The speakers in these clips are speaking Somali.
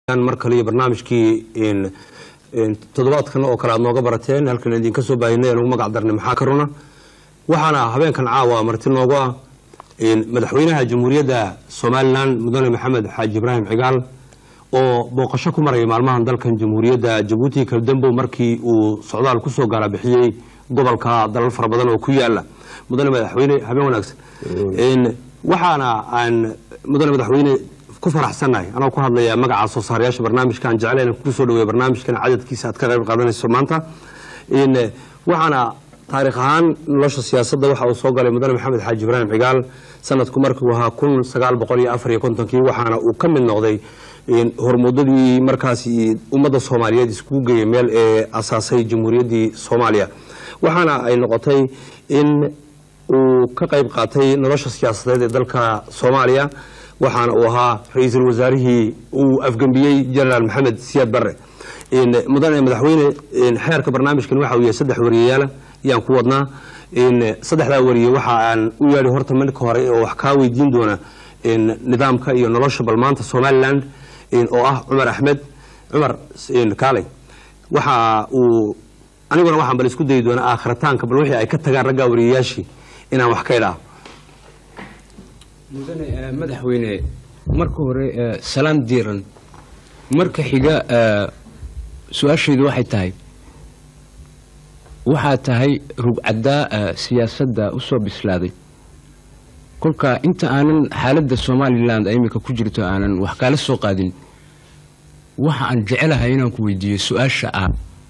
mar kale iyo barnaamijkii toddobaadkan oo kale aad nooga barateen halkan idinka soo baahinay aan ugu magac darnay maxaa ka runa waxaana habeenkan caawa marti noogu ah madaxweynaha jamhuuriyadda somalilan mudane maxamed xaaji ibraahim cigaal oo booqasho ku maraya maalmahan dalkan jamhuuriyadda jabuuti kabdambow markii uu socdaal kusoo gaala bixiyey gobolka dalal fara badan oo ku yaala mudane madaxweyne habeen wanaagsan waxaana aan mudane madaxweyne ku faraxsannahay anoo ku hadlaya magaca soo saarayaasha barnaamijkan jecleen ku soo dhaweeya barnaamijkan cadadkiisa aad ka qayb qaadanayso maanta waxaana taariikh ahaan nolosha siyaasadda waxa uu soo galay mudane maxamed xaaji ibraahim cigaal sanadku markuu ahaa kun sagaal boqol iyo afar iyo kontonkii waxaana uu ka mid noqday hormuudadii markaasi ummadda soomaaliyeed iskugu geeyay meel ee asaasay jamhuuriyaddii soomaaliya waxaana ay noqotay in uu ka qayb qaatay nolosha siyaasadeed ee dalka soomaaliya waxaana uu ahaa ra-iisul wasaarihii uu afgembiyey jenaraal maxamed siyaad barre mudane madaxweyne xeerka barnaamijkan waxa uu yahay saddex wariyayaala yaan ku wadnaa saddexdaa wariye waxa aan u yeedhay horta marka hore oo wax kaa weydiin doona nidaamka iyo nolosha bal maanta somaliland oo ah cumar axmed cumar kaaley waxa uu aniguna waxaan bal isku dayi doonaa aakhiritaanka bal wixii ay ka tagaan raggaa wariyayaashii inaan wax ka idhaaho mudane madaxweyne marka hore salaan diiran marka xiga su-aashaydu waxay tahay waxaa tahay rugcaddaa siyaasadda u soo bislaaday kolka inta aanan xaaladda somalilan iminka ku jirto aanan wax kaala soo qaadin waxa aan jecelahay inaan ku weydiiyo su-aasha ah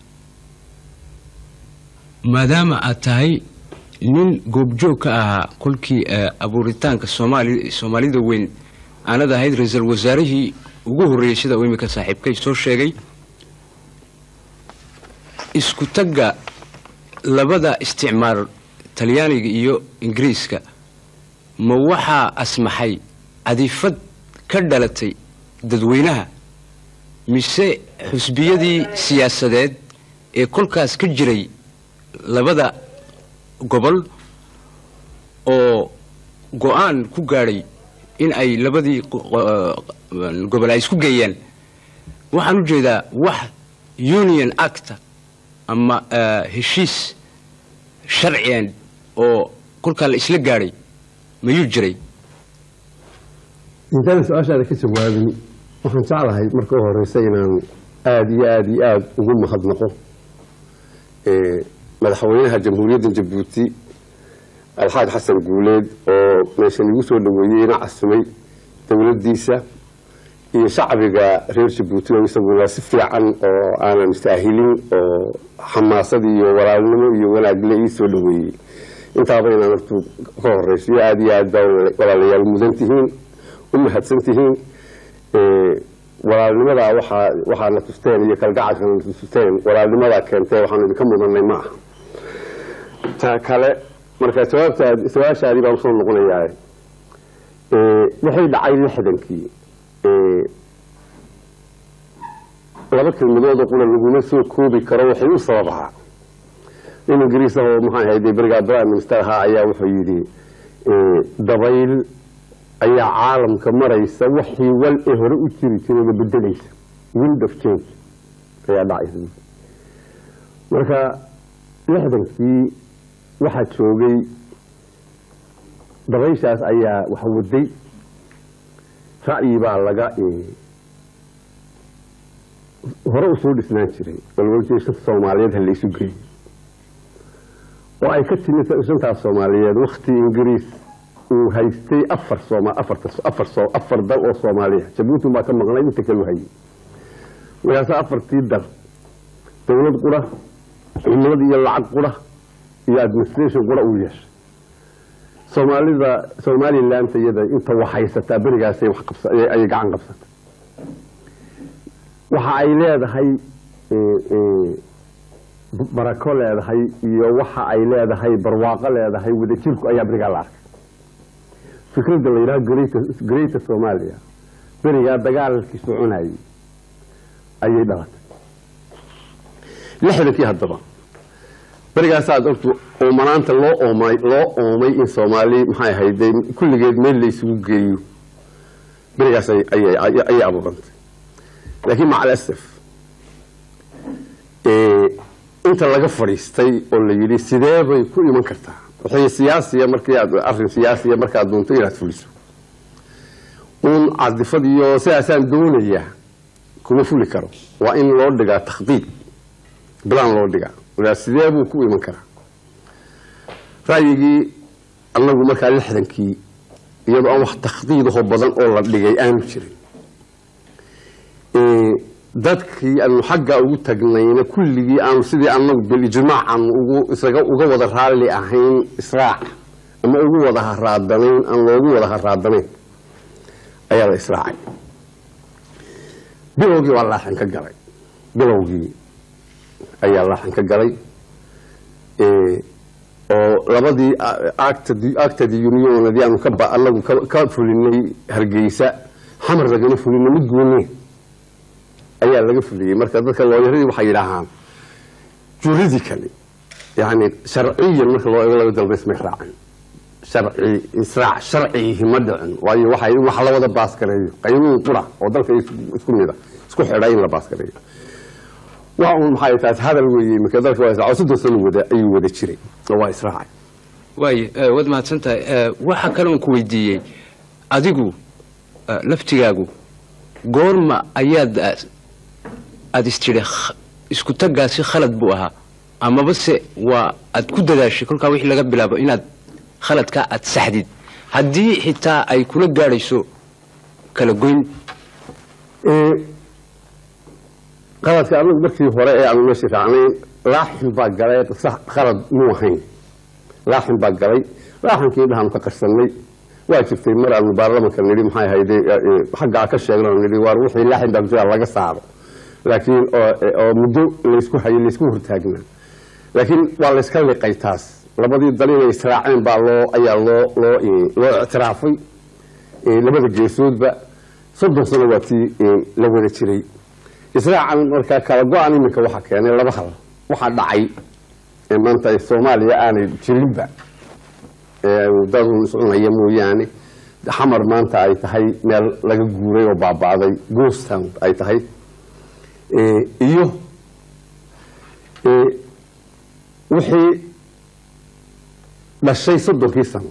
maadaama aad tahay nin goobjoog ka ahaa kolkii abuuritaanka soomaalida weyn aanad ahayd ra-iisul wasaarihii ugu horreeyey sida uu iminka saaxiibkay soo sheegay isku tagga labada isticmaar talyaaniga iyo ingiriiska ma waxaa asmaxay cadifad ka dhalatay dadweynaha mise xusbiyadii siyaasadeed ee kolkaas ka jiray labada gobol oo go-aan ku gaadhay in ay labadii gobol ay isku geeyaan waxaan u jeedaa wax union acta ama heshiis sharciyan oo kolkaa la isla gaadhay mayuu jiray intaana su-aashaada ka jawaabin waxaan jeclahay marka u horeysa inaan aada iyo aada iyo aada ugu mahadnaqo madaxweynaha jamhuuriyadda jabuuti alxaaj xasan guuleed oo meeshan igu soo dhaweeyey ina casimay dowladdiisa iyo shacbiga reer jabuuti oo isaguna si fiican oo aanan saahilin oo xamaasad iyo walaalnimo iyo wanaagle ii soo dhaweeyey intaaba inaan hortu ka horeysiyo aada iyo aad baa walaalayaal mudan tihiin u mahadsan tihiin walaalnimadaa waxaa waxaa na tusteen iyo kalgacalka na tusteen walaalnimadaa keentee waxaanu idinka mudanay ma aha ta kale marka jawaabtaad su-aashaadii baan usoo noqonayaa waxay dhacay lixdankii laba kelmadoodoo qura laguma soo koobi karo waxay u sababahaa nin ingiriis ahoo maxaa ahayd berigaa prime minister ahaa ayaa wuxuu yidhi dabayl ayaa caalamka maraysa waxii wal ee hore u jiri jirayba bedelaysa wind of change ayaa dhacaysa marka lixdankii waxaa joogay dabayshaas ayaa wax waday ra'yi baa laga hore usoo dhisnaan jiray balwaljeed shanta soomaaliyeed ha laysu geeyey oo ay ka timid shantaas soomaaliyeed wakti ingiriis uu haystay afar afar dal oo soomaaliya jabuuti baa ka maqnay inta kalu hayay markaasa afartii dal dowlad qura cumlad iyo lacag qura iyo administration qura uu yeeshay soomaalida somaliland iyada inta wax haysataa berigaasay ayay gacan qabsatay waxa ay leedahay barako leedahay iyo waxa ay leedahay barwaaqo leedahay wadajirku ayaa berigaa la arkay fikradda la yidhaha greater somalia berigaa dagaalkii soconayay ayay dhalatay lixdankii haddaba berigaasaad ortu oomanaanta loo oomay loo oomay in soomaali maxay ahayd kulligeed meel la isugu geeyo berigaas ayay abuurantay laakiin maca alasaf inta laga fadhiistay oo la yidhi sidee bay ku iman kartaa wixii siyaasiya markii aad arrin siyaasiya markaad doonto inaad fuliso uun cadifad iyo sidaasaan doonayaa kuma fuli karo waa in loo dhigaa takhdiid bilaan loo dhigaa walaa sidee buu ku iman karaa ra'yigii annagu markaa lixdankii iyadoo aan wax takhdiidahoo badan oo la dhigay aanu jirin dadkii aanu xagga ugu tagnayna kulligii aanu sidii annagu bilijmaac aanu ugu isaga uga wada raalli ahayn israac ama ugu wada haraadanayn aan loogu wada haraadanayn ayaa la israacay bilowgii waa laaxin ka galay bilowgii ayaa laaxin ka galay oo labadii actadi unionadii aanu ka anagu ka fulinay hargeysa xamar lagama fulino mid goone ayaa laga fuliyey marka dadka looyaradii waxay yidhaahaan juridically yani sharciyan marka loo eego laba dalbays may raacin sharci israac sharcigihi ma dhicin waayo waxa in wax la wada baaskareeyo qaynuun qura oo dalka isku mida isku xidha in la baaskareeyo waa un maxay taas hadal weeye marka dalka waa israac soddon sano wada ayuu wada jiray oo waa israacay waay waad mahadsan tahay waxaa kaloon ku weydiiyey adigu laftigaagu goorma ayaad aada istidhi isku taggaasi khalad buu ahaa amaba se waa aad ku dadaashay kolkaa wixii laga bilaabo inaad khaladkaa aad saxdid haddii xitaa ay kula gaadhayso kala goyn qaladka anagu markii hore ee aanu meeshii raacnayn laaxin baa galay khalad muu ahayn laaxin baa galay laaxinkii dhahaanu ka qarsanay waa jirtay mar aanu baarlamanka nidhi maxay hayde xaggaa ka sheegno nidhi waar wixii laaxin baa kujira laga saaro laakiin oo muddo laysku hayay laysku hortaagnaa laakiin waa layska liqay taas labadii dal inay israaceen baa loo ayaa loo loo loo ictiraafay labada geesoodba soddon sano waa tii la wada jiray israacan markaa kala go-an iminka waxaa keenay laba hal waxaa dhacay maanta soomaaliya aanay jirinba dadun iscunaya mooyaane xamar maanta ay tahay meel laga guuray oo baaba'day gostown ay tahay iyo wixii dhashay soddonkii sano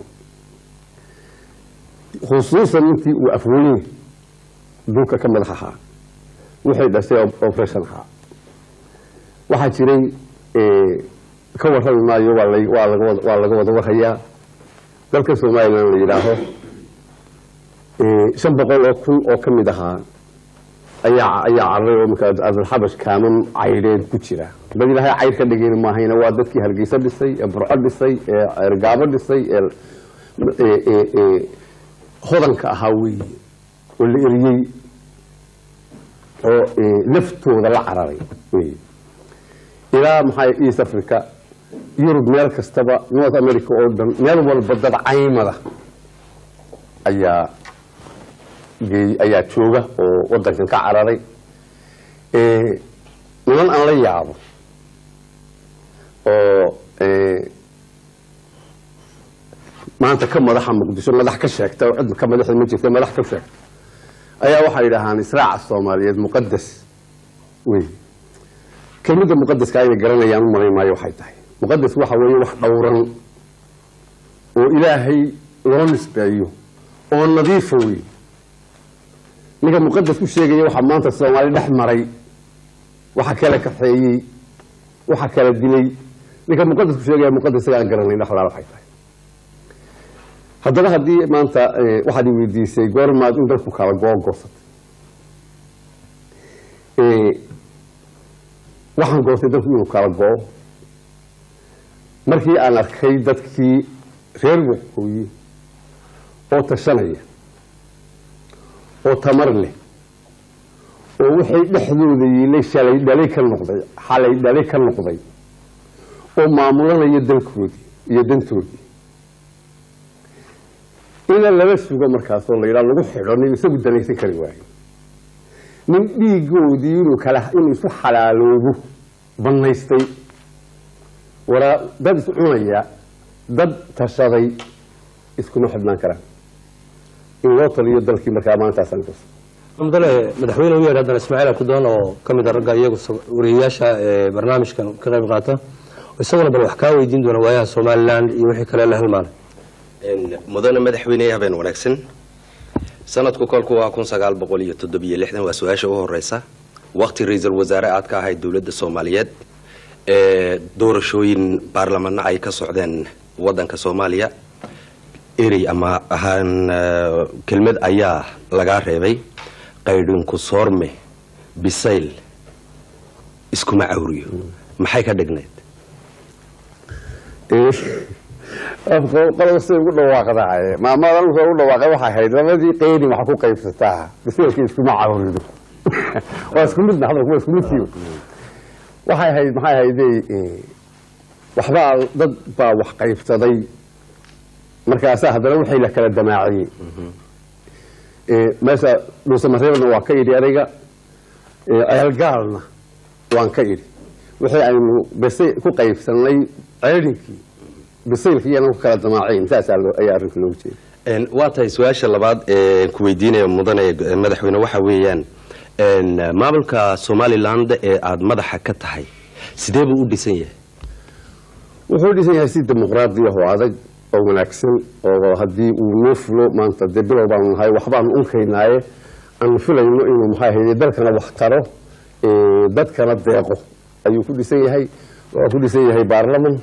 khusuusan intii uu afweyne dhulka ka madax ahaa wixii dhashay operation ahaa waxaa jiray ka warrami maayo waa laga wada warhayaa dalka somalilan la yidhaaho shan boqol oo kun oo ka mid ahaa ayaa ayaa carray oo markaa abdulxabash kaaman caydheed ku jira dad ilaahay cayr ka dhigayna maahayna waa dadkii hargeysa dhisay ee burco dhisay ee ergaabo dhisay ee hodanka ahaa weeye oo la eriyey oo laftooda la cararay weye ilaa maxaa east africa yurub meel kastaba north america oo dhan meel walba dad caymada ayaa geey ayaa jooga oo wadankan ka cararay niman aan la yaabo oo maanta ka madaxa muqdisho madax ka sheegta oo cid ka madaxda ma jirta madax ka sheegta ayaa waxay yidhaahaan israaca soomaaliyeed muqadas wey kelmadda muqadaska ayna garanayaan u malayn maayo waxay tahay muqadas waxa weeye wax dhowran oo ilaahay loo nisbeeyo oo nadiifa wey ninka muqadas ku sheegaya waxaa maanta soomaali dhex maray waxa kala kaxeeyey waxa kala dilay ninka muqadas ku sheegaya muqadas isaga aan garanayn dhexlaa waxay tahay haddaba haddii maanta waxaad i weydiisay goormaad in dalku kala googoosatay waxaan goostay dalku inuu kala go-o markii aan arkay dadkii reer waqooyi oo tashanaya oo tamar leh oo wixii dhexdooda yiilay shalay dhalay ka noqday xalay dhalay ka noqday oo maamulanaya dalkoodii iyo dantoodii ina lala sugo markaasoo la yidhaha lagu xidho nin isagu danaysan kari waayo nin dhiigoodii inuu kala inuu isu xalaaloobo bannaystay waraa dad is cunaya dad tashaday iskuma xidhnaan karaan in loo taliyo dalkii markaa maantaasaan kus mudane madaxweyne u yeedh haddana ismaaciil abdidoon oo ka mid a ragga iyagu sa- wariyeyaasha ee barnaamijkan ka qayb qaata isaguna bal wax kaa weydiin doona waayaha somalilan iyo wixii kale la halmaanay mudane madaxweyne habeen wanaagsan sanadku kolku waa kun sagaal boqol iyo toddobiyo lixdan waa su-aasha u horeysa waqti ra-iisul wasaare aad ka ahayd dowladda soomaaliyeed ee doorashooyin baarlamano ay ka socdeen wadanka soomaaliya erey ama ahaan eh, kelmad ayaa lagaa reebay qaydhinku soorme bisayl iskuma cawriyo maxay ka dhignayd qolba siday ugu dhawaaqdaay maamadan soo ugu dhawaaqay waxay ahayd labadii qeyni waxa ku qaybsataa biseelka iskuma cawrido waa isku midna hadalku waa isku midkiiba waxay ahayd maxay ahaydey waxbaa dad baa wax qaybsaday markaasaa haddana wixii la kala damaaciyey meesha dhuusamareebna waa ka idhi aniga ceelgaalna waan ka idhi wixii aynu bese ku qaybsanay ceelinkii bisaylkii iyana ku kala damaacayn saasaa loo- ayaa arrinka loogu jeeda Een, waa tahay su-aasha labaad ee ku weydiinaya mudane eh, madaxweyne waxa weeyaan een, maamulka somaliland ee aada madaxa ka tahay sidee buu u dhisan yahay wuxuu dhisan yahay si dimuqraadi ah oo adag oo wanaagsan oo haddii uu noo fulo maanta dee bilow baanu nahay waxbaanu unkaynaaye aanu filayno inuu maxaa ahayde dalkana wax taro ee, dadkana deeqo ayuu ku dhisan yahay waa ku dhisan yahay baarlaman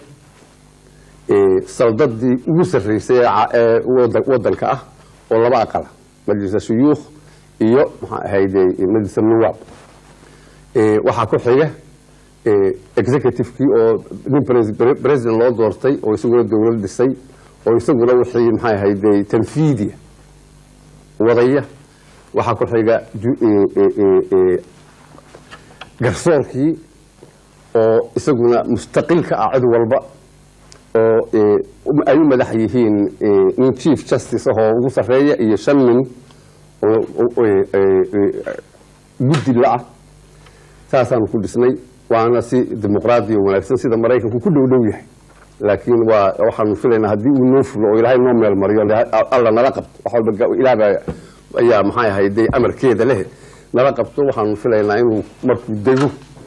ee, saldadii ugu sarreysay ee ca- ee wada- wadanka ah oo laba aqala majlisa shuyuukh iyo maxaa ahayde majlisa nuwaab Ee, waxaa ku xiga ee, executive-kii oo nin pres- pre- president loo doortay oo isaguna dowlad dhisay oo isaguna wixii maxay ahayde tanfiidiya wadaya waxaa ku xiga ju- ee, ee, ee, ee, garsoorkii oo isaguna mustaqilka ah cid walba oo ee, um- ay u madax yihiin ee, nin chief justice ah oo ugu sarreeya iyo shan nin oo oo- ee, ee, ee, guddi la-ah saasaanu ku dhisnay waana si dimuqraadi oo wanaagsan sida maraykanku ku dhow dhow yahay laakiin waa waxaanu filaynaa haddii uu noo fulo oo ilaahay noo meel mariyo la- alla nala qabto wax walba ga- ilaah baa ayaa maxay ahayde amarkeeda leh nala qabto waxaanu filaynaa inuu markuu dego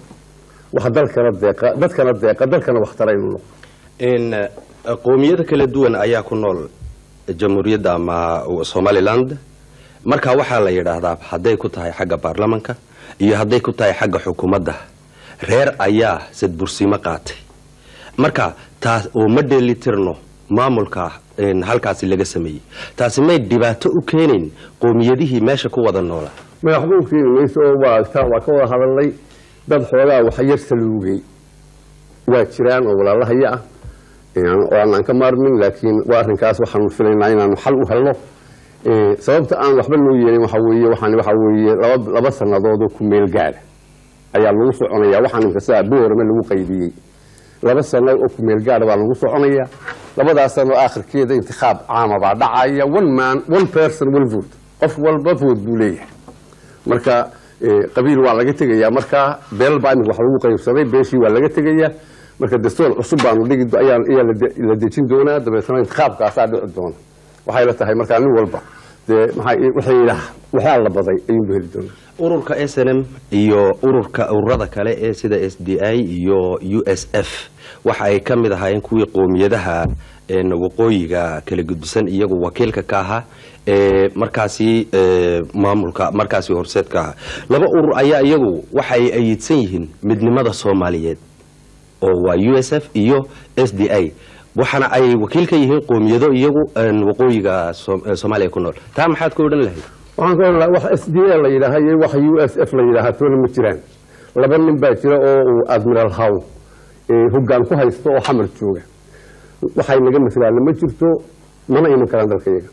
wax dalkana deeqa dadkana deeqa dalkana waxtara inuu noqdo Een, eh, qowmiyada kala duwan ayaa ku nool jamhuuriyadda ama somaliland marka waxaa la yidhaahdaa hadday ku tahay xagga baarlamanka iyo hadday ku tahay xagga xukuumadda reer ayaa sadbursimo qaatay marka taas oo ma dheelitirno maamulka een, halkaasi laga sameeyey taasi may dhibaato u keenayn qowmiyadihii meesha ku wada noola madaxdu u keeni mayso oo waa taa waa ka wada hadalnay dad xoogaa wax yar saluugay waa jiraan oo walaalahaya ah oo aanan ka maarmin laakiin waa arrinkaas waxaanu filaynaa inaanu xal u helno Ee, sababta aan waxba loo yeelin waxa weeye waxaan waxa weeye laba laba sannadood oo ku meel gaara ayaa lagu soconaya waxaan imka sidaa boorame lagu qaybiyey laba sano oo ku meel gaara baa lagu soconaya labadaas sano aakhirkeeda intikhaab caama baa dhacaya one man one person one vote qof walba vote buu leeyahay marka ee, qabiil waa laga tegayaa marka beel baa imika wax lagu qaybsaday beeshii waa laga tegayaa marka dastuur cusub baanu dhigi do- ayaa ayaa la de- la dejin doonaa dabeetana intikhaabkaasaa dhici doona waxay la tahay markaa nin walba dee maxaa wixii ilaah waxaa la baday ayuunba heli doonaa ururka s n m iyo ururka ururada kale ee sida s d i iyo u s f waxa ay ka mid ahaayeen kuwii qowmiyadaha een, waqooyiga kala gudbisan iyagu wakiilka ka ahaa ee markaasi ee, maamulka markaasi horseedka ahaa laba urur ayaa iyagu waxa ay ayidsan yihiin midnimada soomaaliyeed oo waa u s f iyo s d i waxaana ay wakiil ka yihiin qowmiyado iyagu een, waqooyiga Soom- ee soomaaliya ku nool taa maxaad ka odhan lahayd waxaan ka odhanaa wax s d a la yidhaaha iyo wax u s f la yidhaaha toona ma jiraan laba nin baa jira oo uu admiral haw ee hoggaan ku haysto oo xamar jooga waxay naga maslaana ma jirto mana iman karaan dalkayaga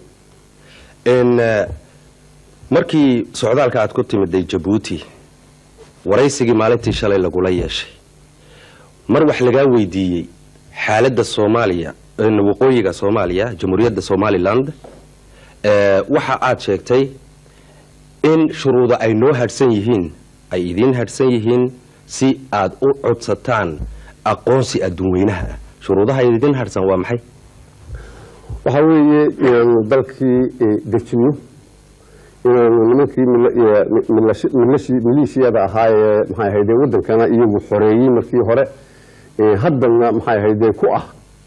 n markii socdaalka aad ku timiday jabuuti waraysigii maalintii shalay lagula yeeshay mar wax lagaa weydiiyey xaaladda soomaaliya n waqooyiga soomaaliya jamhuuriyadda somaliland ee, waxa aad sheegtay in shuruudo ay noo hadhsan yihiin ay idiin hadhsan yihiin si aad u codsataan aqoonsi adduunweynaha ah shuruudaha idin hadhsan waa maxay waxaa weeye inaanu dalkii eh, dejinno inaanu nimankii mil- iyo mi- milashi- milashi- maleeshiyada ahaa ee maxay ahayde wadankana iyagu xoreeyey markii hore ee haddana maxay ahayde ku ah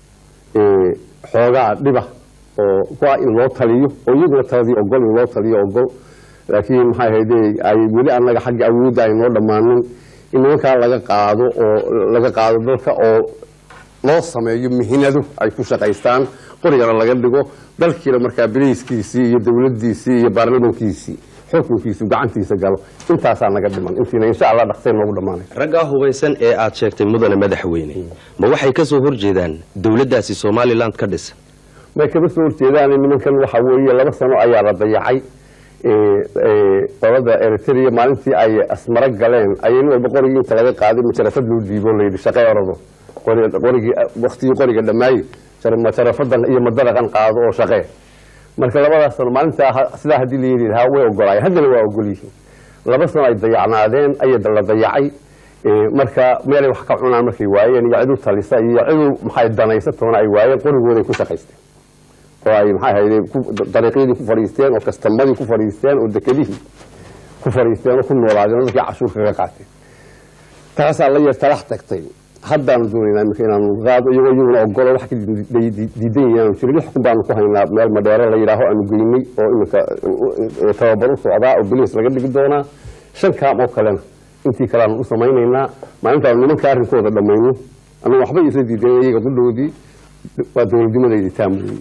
ee, xoogaa dhiba oo ku ah in loo taliyo oo iyaguna taladii ogol in loo taliyo ogol laakiin maxay ahayde ay weli annaga xagga awoodda ay noo dhammaanin in nimankaa laga qaado oo laga qaado dalka oo loo sameeyo mihinado ay ku shaqaystaan qorigana laga dhigo dalkiina markaa bileyskiisii iyo dowladdiisii iyo baarlamankiisii xukunkiisu gacantiisa galo intaasaa naga dhiman intiina insha allah dhaqsay noogu dhammaanay raggaa hubaysan ee aad sheegtay mudane madaxweyne ma waxay ka soo horjeedaan dowladdaasi somalilan ka dhisan may kama soo horjeedaan nimankan waxa weeye laba sano ayaa la dayacay ee, ee, qolada eritrea maalintii ay asmaro galeen ayay nin walba qorigii inta laga qaaday majarafad loo dhiibo layidhi shaqee orado qori- qorigii waktigii qoriga dhammaaye jar- majarafadan iyo madaraqan qaado oo shaqee marka labadaas sano maalintaa ha- sidaa haddii la yidhi lahaa way ogolaayeen haddana waa ogol yihiin laba sano ay dayacnaadeen ayaa la dayacay ee, marka meelay wax ka cunaan markay waayeen iyo cidu talisa iyo cidu maxay danaysatoona ay waayeen qorigooday ku shaqaysteen oo ay maxay ahayde ku- dariiqyadii ku fadhiisteen oo kastamadii ku fadhiisteen oo dekedihii ku fadhiisteen oo ku noolaadeen oo dadkii cashuur kaga qaateen taasaa la yar talax tagtay haddaanu doonaynaa iminka inaanu qaado iyagoo iyaguna ogolo wax ka di- di- di- diidan yahaanu jirin lix kun baanu ku haynaa meel madheero la yidhaaho aanu geynay oo iminka eh, tababar u socdaa oo biliis laga dhigi doonaa shan kaam oo kalena intii kale aanu u samaynaynaa maalintaanu nimanka arrinkooda dhammayno anu waxba isla diidan iyaga qudhoodii waa dowladnimadaydi taamuye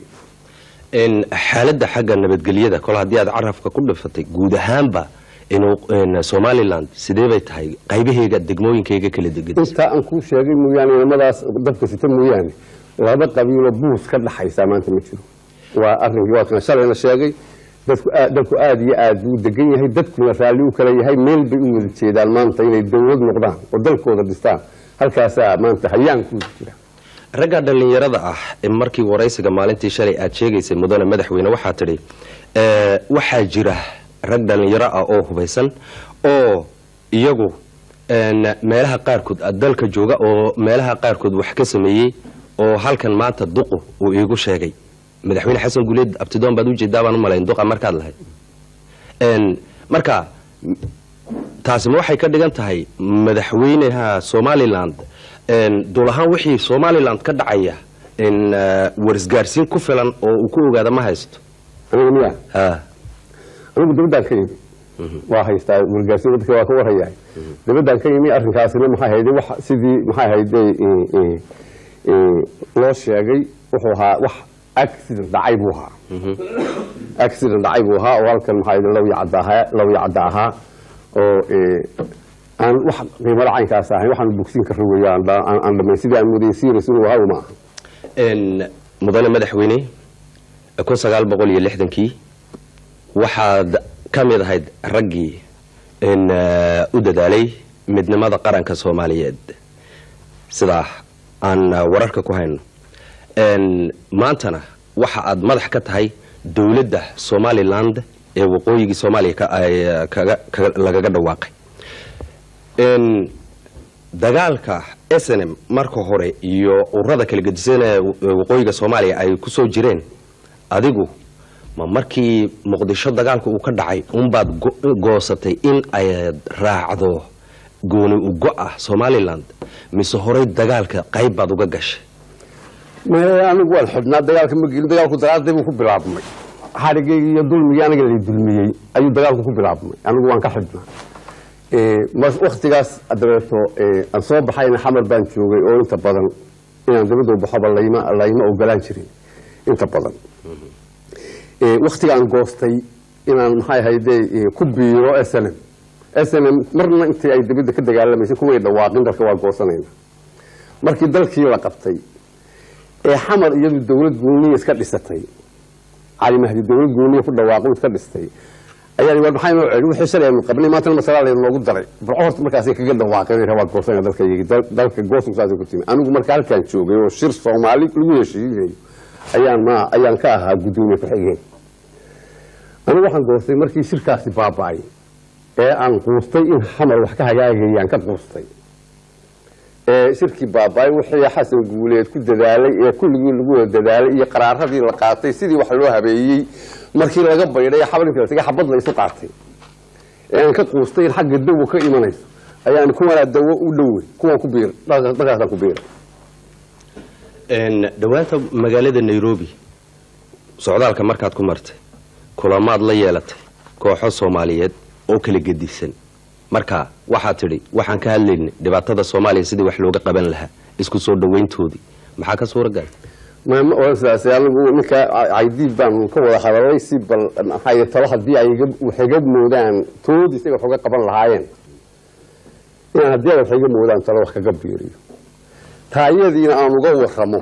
n xaaladda xagga nabadgelyada kol haddii aad carabka ku dhifatay guud ahaanba inuu n somalilan sidee bay tahay qaybaheega degmooyinkayga kala degan intaa aan kuu sheegay mooyaane nimadaas dabka sita mooyaane laba qabiilo buus ka dhaxaysaa maanta ma jiro waa arrinkii waa kana shalayna sheegay dadku aad dadku aad iyo aad buu degan yahay dadkuna raalli u kala yahay meel bay u wada jeedaan maanta inay dowlad noqdaan oo dalkooda dhistaan halkaasaa maanta hayaankooda jira ragga dhallinyarada ah ee markii waraysiga maalintii shalay aad sheegaysay mudane madaxweyne waxaa tidhi eh, waxaa jira rag dhallinyaro ah oo hubaysan oo iyagu n meelaha qaarkood ah dalka jooga oo meelaha qaarkood wax ka sameeyey oo halkan maanta duqu uu iigu sheegay madaxweyne xasan guuleed abtidoon baad ujeedaa baan u malayn duqa markaad lahayd n marka taasi ma waxay ka dhigan tahay madaxweynaha somaliland n dul ahaan wixii somaliland ka dhacaya in eh, warisgaarsiin ku filan oo uu ku ogaada ma haysto aniga miya ha anigu dabaddaan ka yimi waa haystaa wargaarsiin dadka waa ka warhayaa dabaddaan ka yimi arrinkaasina maxay hayde wax sidii maxay hayde loo sheegay wuxuu ahaa wax accident dhacay buu ahaa accident dhacay buu ahaa oo halkan maxay hayde law yacda ahaa law yacda ahaa oo eh, aan wax qiimada caynkaas ahayn waxaan bogsiin karra weeye aan dha- aan aan dhamayn sidii aan mudayay serious inuu ahaa uma aha n mudane madaxweyne kun sagaal boqol iyo lixdankii waxaad ka mid ahayd raggii n u dadaalay midnimada qaranka soomaaliyeed sidaa aan wararka ku hayno n maantana waxa aad madax ka tahay dowladda somaliland ee waqooyigii soomaaliya ka- ay kaga- kaga- lagaga dhawaaqay n dagaalka snm marka hore iyo ururada kala gedisan ee waqooyiga soomaaliya ay ku soo jireen adigu ma markii muqdisho dagaalka uu ka dhacay unbaad go- goosatay in ay raacdo gooni ugo ah somaliland mise horey dagaalka qayb baad uga gashay maya anigu waan xidhnaa dagaalka ma gelin dagaalku dagaalday buu ku bilaabmay xadhigayga iyo dulmigii aniga lay dulmiyey ayuu dagaalku ku bilaabmay anigu waan ka xidhnaa mas waktigaas dabeeto aan soo baxayna xamar baan joogay oo inta badan inaan dabadda u baxoba layma layma ogolaan jirin inta badan waktiga aan goostay inaan maxay ahayde ku biiro snm snm marna intii ay dabadda ka dagaalamaysay kumay dhawaaqin dalka waa goosanayna markii dalkii la qabtay ee xamar iyadu dowlad gooniya iska dhisatay cali mahdi dowlad gooniya ku dhawaaqo iska dhistay ayaa war maxay noo celi wixii shalay aynu qabnay maantana masalaa laynu noogu daray bal horta markaasay kaga dhawaaqeen inay rabaa goosanaya dalka iyagi dalka goosanku saasay ku timi anigu marka halkaan joogay oo shir soomaali lagu heshiinayo ayaan ma ayaan ka ahaa guddoomiye ku-xigeen anigu waxaan goostay markii shirkaasi baaba'ay ee aan quustay in xamar wax ka hagaagayaan ka quustay ee shirkii baaba'ay wixii xasan guuleed ku dadaalay ee kulligii lagu wada dadaalay iyo qaraaradii la qaatay sidii wax loo habeeyey markii laga baydhay xabalinka la tegay xabad la isu qaatay ee aan ka quustay in xagga dawo ka imanayso ayaan kuwanaa dawo u dhowey kuwan ku biir dhankaasaan ku biira Een, dhowaanta magaalada nairobi socdaalka markaad ku martay kulamaad la yeelatay kooxo soomaaliyeed oo kala gedisan marka waxaad tidhi waxaan ka hadlaynay dhibaatada soomaaliya sidii wax looga qaban lahaa isku soo dhoweyntoodii maxaa ka suura galay maama oo sidaas anigu ninka caydiid baan ka wada hadalay si bal maxay talo haddii ay iga- wax iga moodaan toodii isaga wax uga qaban lahaayeen inaan haddii ay wax iga moodaan talo wax kaga biiriyo taayadiina aan uga warramo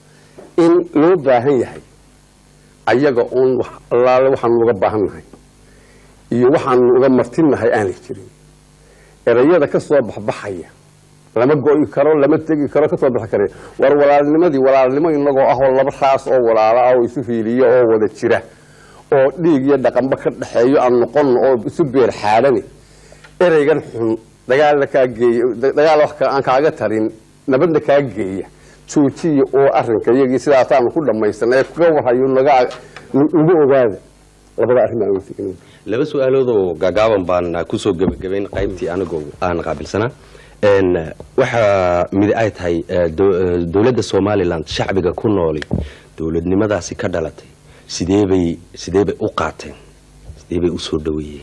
in loo baahan yahay ayaga uun wax allaale waxaanu uga baahan nahay iyo waxaanu uga martinnahay aanay jirin erayada ka soo baxbaxaya lama go'i karo lama tegi karo ka soo bixi kare war walaalnimadii walaalnimo inagoo ah oo laba raas oo walaalo ah oo isu hiiliya oo wada jira oo dhiig iyo dhaqanba ka dhexeeyo aan noqono oo isu beer xaadhani ereygan xun dagaalna kaa geeya dagaal wax ka- aan kaaga tarin nabadna kaa geeya joojiya oo arrinka iyagii sidaasaanu ku dhammaysan ee kuga warhayo naga nagu ogaada labada arrin baan weydiin laba su-aaloodoo gaagaaban baan kusoo gebagabayn qaybtii anigoo aan qaabilsanaa Een, waxaa mid ay tahay eh, dow- eh, dowladda somalilan shacbiga ku nooli dowladnimadaasi ka dhalatay sideebay sideebay u qaateen sideebay usoo dhaweeyeen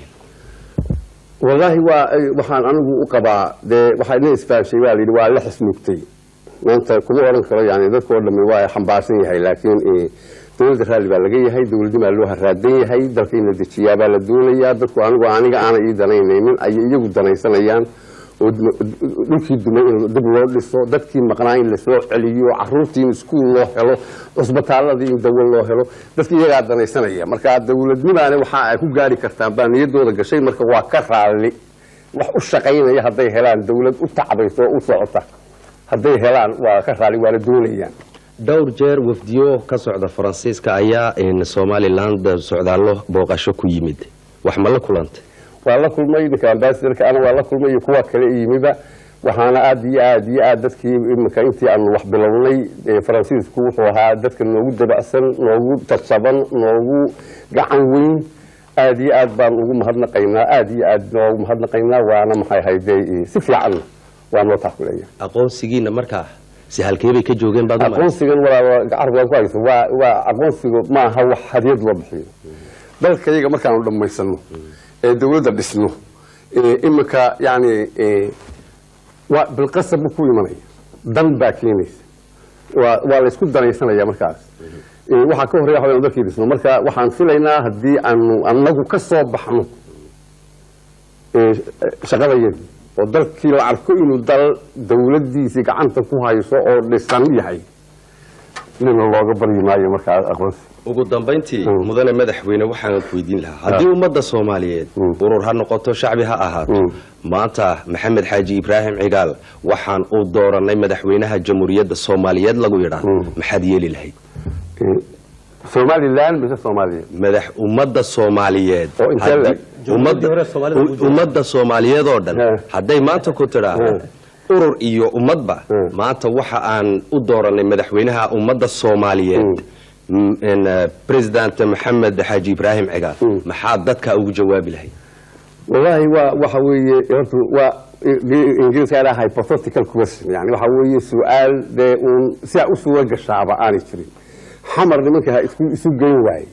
wallaahi waa waxaan anigu u qabaa dee waxaa ina isfahamshay waa layidhi waa la xismugtay maanta kuma oran karo yani dadkoo dhammi waa xambaarsan yahay laakiin eh, dowladda raalli baa laga yahay dowladnimaa loo haraadan yahay dalka in la dejiyaa baa la doonayaa dadku anigu aniga aanay ii danaynaynin ayay iyagu danaysanayaan oo dum- dhulkii dumay in dib loo dhiso dadkii maqnaa in lasoo celiyo caruurtii in iskuul loo helo cusbitaaladii in dawo loo helo dadki iyagaa danaysanaya marka dowladnimaani waxa ay ku gaari kartaan baa niyadooda gashay marka waa ka raalli wax u shaqaynaya hadday helaan dowlad u tacbayso oo u socota hadday helaan waa ka raalli waana doonayaan dhowr jeer wafdiyo ka socda faransiiska ayaa een, somaliland socdaallo booqasho ku yimid wax ma la kulantay waa la kulmay ninka ambasadorka ana waa la kulmay iyo kuwa kale yimiba waxaana aad iyo aad iyo aad dadkii iminka intii aanu wax bilownay ee faransiisku wuxuu ahaa dadka noogu dabacsan noogu tarsaban noogu gacan weyn aad iyo aad baan ugu mahadnaqaynaa aad iyo aad noogu mahadnaqaynaa waana maxay hayde si fiicanna waa noo taakuleeya aqoonsigiina markaa si halkeebay ka joogeen baad u malaysay? aqoonsigan walaal carabka ku hayso waa waa aqoonsigu maaha wax hadiyad loo bixiyo dalka iyaga markaanu dhammaysano ee dawladda dhisno ee iminka yani ee, waa bilqasab buu ku imanaya dan baa keenaysa waa waa la isku danaysanaya markaas Ee, waxaa ka horreya waxaan dalkii dhisno marka waxaan filaynaa haddii aanu anagu ka soo baxno ee, shaqadayadii oo dalkii la arko inuu dal dawladdiisii gacanta ku hayso oo dhisan yahay nina looga baryi maayo markaa aqoonsi ugu dambayntii Mm. mudane madaxweyne waxaan ku weydiin lahaa haddii ummadda soomaaliyeed Mm. urur ha noqoto shacbi ha ahaato Mm. maanta maxamed xaaji ibraahim cigaal waxaan u dooranay madaxweynaha jamhuuriyadda soomaaliyeed lagu yidhaahdo Mm. maxaad yeeli lahayd Ee, somalilan mise soomaaliya madax ummadda soomaaliyeed Oo intee haddii- leeg? Jamhuuriyaddii hore Soomaalida ugu joogtay. ummadda soomaaliyeed oo dhan He. hadday maanta ku tidhaahdo urur iyo ummadba He. maanta waxa aan u dooranay madaxweynaha ummadda soomaaliyeed m- en, eh, president maxamed xaaji ibraahim cigaal Mm. maxaad dadka ugu jawaabi lahayd wallaahi waa waxa weeye horta waa ingiriiska idhaa hypothetical question yani waxa weeye su-aal dee uun sidaa u suura gashaaba aanay jirin xamar nimanka ha isku isu geyn waaye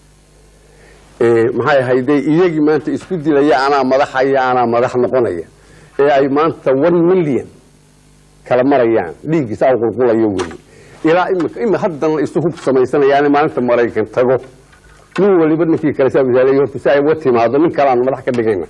Ee, maxay ahayde iyagii maanta isku dilaya anaa madaxaya anaa madax noqonaya ee ay maanta one million kala marayaan dhiiggiisa aw qulqulayo weli ilaa imika ima haddana isu hub samaysanayaane maalinta maraykan tago nin waliba ninkii kale saa misaalay horta si ay uga timaado nin kale aan madax ka dhigayna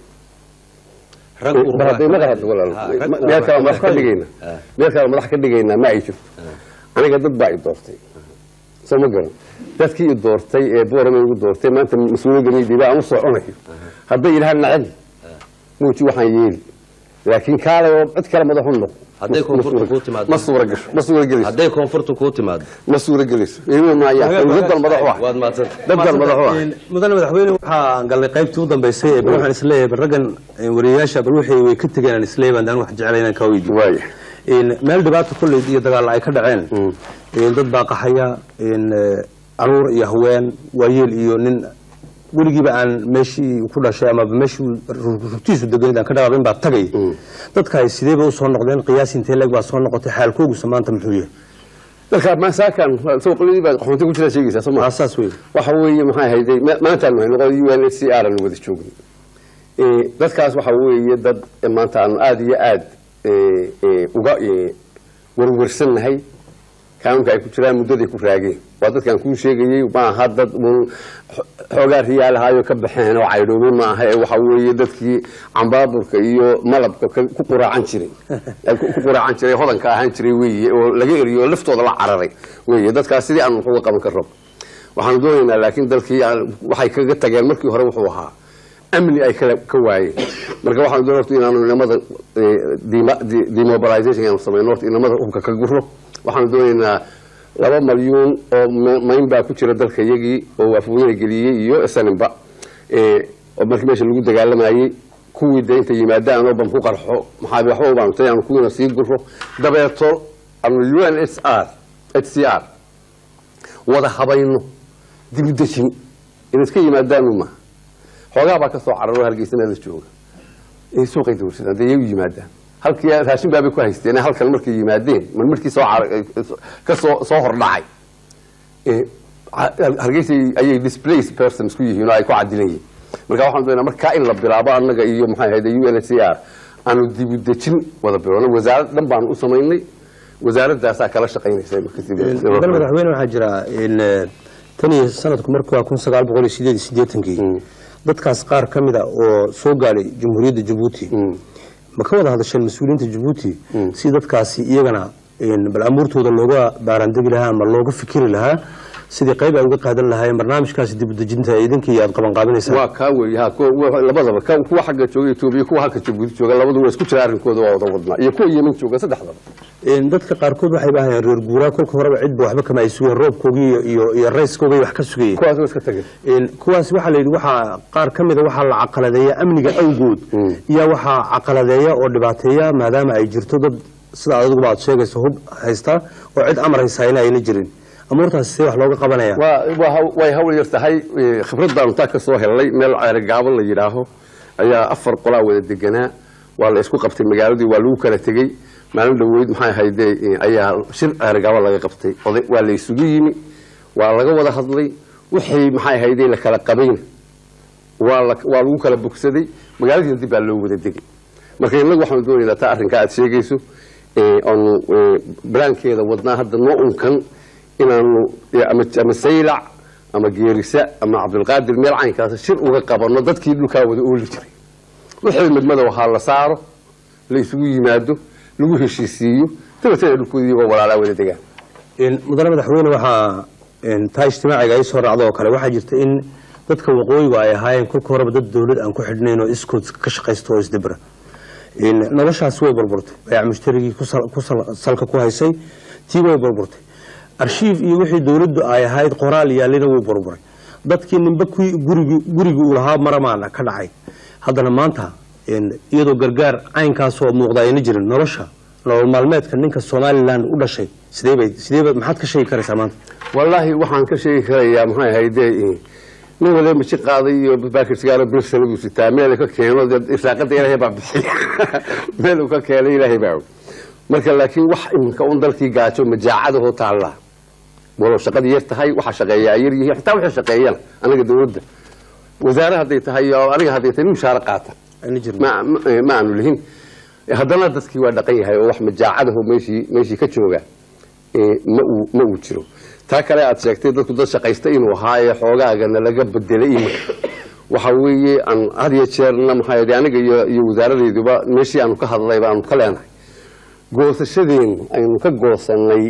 rag urur- mar hadday madax walaal Ha, rag meel kale urur- madax ka dhigayna Ha. meel kale madax ka dhigaynaa ma ay jirto aniga dad baa i doortay soo ma garan dadkii i doortay ee boorama igu doortay maanta mas-uuliyadda midiba aan u soconayo hadday yidhahaan nacadi muuji waxaan yeeli laakiin kaalay oo cid kale madax u noq Hadday koonfurta kuu timaado. ma suura gasho ma suura gelayso hadday koonfurtu kuu timaado ma suura gelayso iima maayaan daddan madax u ah waad mahadsan daddan madax u ah mudane madaxweyne waxaan galnay qaybtii u dambeysay ee bal waxaan isleeyahay bal raggan eh, wariyayaasha bal wixii way ka tegeen aan isleeyahay baan wax jeclay inaan kaa weydiiyo waaya in meel dhibaato kolley iyo dagaal ay ka dhaceen in dad baa qaxaya in eh, caruur iyo haween waayeel iyo nin weligiiba aan meeshii ku dhashay ama meeshii rugtiisu deganid aan ka dhaqaaqin baa tagay dadkaay sideeba usoo noqdeen qiyaas intee leeg baa soo noqotay xaalkoogusa maanta muxuu yahay dalka masaakan suuqladii baa qaxoonti ku jira sheegaysaa soo ma saas wey waxa weeye maxay hayday maanta aan noqon u n h c r aan wada joognay ee dadkaas waxa weeye dad maanta aan aad iyo aad ee ee uga ee warwarsannahay kaamka ay ku jiraan muddaday ku raageen waa dadkaan kuu sheegayey ma aha dad un xoogaa riyaalahaayo ka baxeen oo caydhoobay ma aha ee waxa weeye dadkii cambaaburka iyo malabka ka- ku quraacan jiray ee ku ku quraacan jiray hodanka ahaan jiray weeye oo laga eriyo oo laftooda la cararay weeye dadkaas sidii aan wax uga qaban karo waxaanu doonaynaa laakiin dalkii aan- waxay kaga tageen markii hore wuxuu ahaa amni ay kala ka waayeen marka waxaanu doonay horta inaanu inamada eh, dema- de- demobilization aanu samayno horta inamada hubka ka guro waxaanu doonaynaa laba malyuun oo ma- mayn baa ku jira dalka iyagii oo afweyne geliyey iyo snmba oo markii meesha lagu dagaalamayey kuwii de inta yimaadaan oo bam ku qarxo maxaa waxba u baantay aanu kuwiina sii guro dabeeto aanu u n h r h c r wada habayno dib u dejin inaad ka yimaadaanu ma xoogaa baa ka soo cararo hargeysa meel la jooga ee suuqay dawrsadaan dee iyagu yimaadaan halkii raashin baabay ku haysteen halkan markay yimaadeen mar markii soo car- ka soo soo hordhacay ee ha- hargeysa ayay displaced persons ku yihiin oo ay ku cadilan yihiin marka waxaan doonaa markaa in la bilaabo annaga iyo maxay ahayd u n h c r aanu dib u dejin wada bilowno wasaarad dhan baanu u samaynay wasaaradaasaa kala shaqaynaysa mudan madaxweyne waxaa jira in eh, tan iyo sanadku markuu waa kun sagaal boqol iyo sideed iyo siddeetankii dadkaas qaar ka mid a oo soo gaadhay jamhuuriyadda jabuuti ma ka wada hadasheen mas-uuliyiinta jabuuti si dadkaasi iyagana in bal amuurtooda looga baaraandegi lahaa ama looga fikiri lahaa sidii qayb ay uga qaadan lahaayeen barnaamijkaasi dib u dejinta idinkii aad qabanqaabinaysaan waa kaa weeye ha kuwa- kuwa- labadaba ka- kuwa xagga jooga Ethiopia kuwa halka Djibouti jooga labadu waa isku jira arrinkooda waa wada wadnaa iyo kuwa Yemen jooga saddexdaba In dadka qaarkood waxay baahayeen reer guuraa kolka horeba cidba waxba kama ay sugeen roobkoogii iyo- iyo iyo rayskoogay wax ka sugayeen kuwaas waa iska tageen In kuwaas waxaa la yidhi waxaa qaar ka mida waxaa la caqaladeeya amniga awgood iyo waxaa caqaladeeya oo dhibaateeya maadaama ay jirto dad sida adiguba aad sheegayso hub haysta oo cid amar haysaayna ayna jirin amuurtaas see wax looga qabanaya waa waa haw- way hawl yar tahay eh, khibradaanu taa ka soo helnay meel ceerigaabo la yidhaaho ayaa afar qolaa wada deganaa waa la isku qabtay magaaladii waa lagu kala tegey maalin dhoweyd maxay ahayde eh, ayaa shir ceerigaabo laga qabtay oday waa la isugu yimi waa laga wada hadlay wixii maxay ahayde la kala qabayna waa la waa lagu kala bogsaday magaaladiina dib baa loo wada degay marka innagu waxaanu doonaynaa taa arrinkaa aad sheegayso ee aanu ee, balaankeeda wadnaa hadda noo unkan inaanu ee, ama ama saylac ama geerisa ama cabdulqaadir meel caynkaas shir uga qabanno dadkii dhulkaa wada ooli jiray wixii midmadow ha la saaro la isugu yimaado lagu heshiisiiyo dabeetana dhulkooda iyagoo walaalaa wada degaan In mudane madaxweyne waxaa in taa ijtimaaciga ay soo raacdo oo kale waxaa jirta in dadka waqooyigu ay ahaayeen kolka horeba dad dowlad aan ku xidhnayn oo iskood ka shaqaysta oo isdibra in noloshaasi way burburtay bayac mushtarigii ku sal- ku sal- salka ku haysay tii way burburtay arshiif iyo wixii dowladdu ay ahayd qoraal yaalina wuu burburay dadkii ninba kuwii gurigi gurigii uu lahaa maramaana ka dhacay haddana maanta in iyadoo gargaar caynkaasoo muuqda ayna jirin nolosha nolol maalmeedka ninka somalilan u dhashay sidee bay sidee bay maxaad ka sheegi karaysaa maanta wallaahi waxaan ka sheegi karayaa maxay ahayde nin waliba maji qaaday iyo baakir sigaaro birsana buu sitaa meel ka keeno dee irsaaqada ilaahay baa bixiya meel uu ka keenay ilaahay baa og marka laakiin wax iminka un dalkii gaajo majaacadahoo taalla walow shaqadii yar tahay waxa shaqeeyaa yar yihiin xitaa waxay shaqeeyaan anaga dowladda wasaare hadday tahay oo aniga hadday tahay nin mushaare qaata ayna jirin ma ma- ma aanu lihin haddana dadkii waa dhaqan yahay oo wax majaacadaho meeshii meeshii ka jooga ee, ma uu ma uu jiro taa kale aad sheegtay dadku dad shaqaysta inuu ahaa ee xoogaagana laga bedelay iminka waxa weeye aan had iyo jeerna maxaa yeelay aniga iyo iyo wasaaradayduba meeshii aanu ka hadlayba aanu ka leenahay goosashadeenu aynu ka goosanay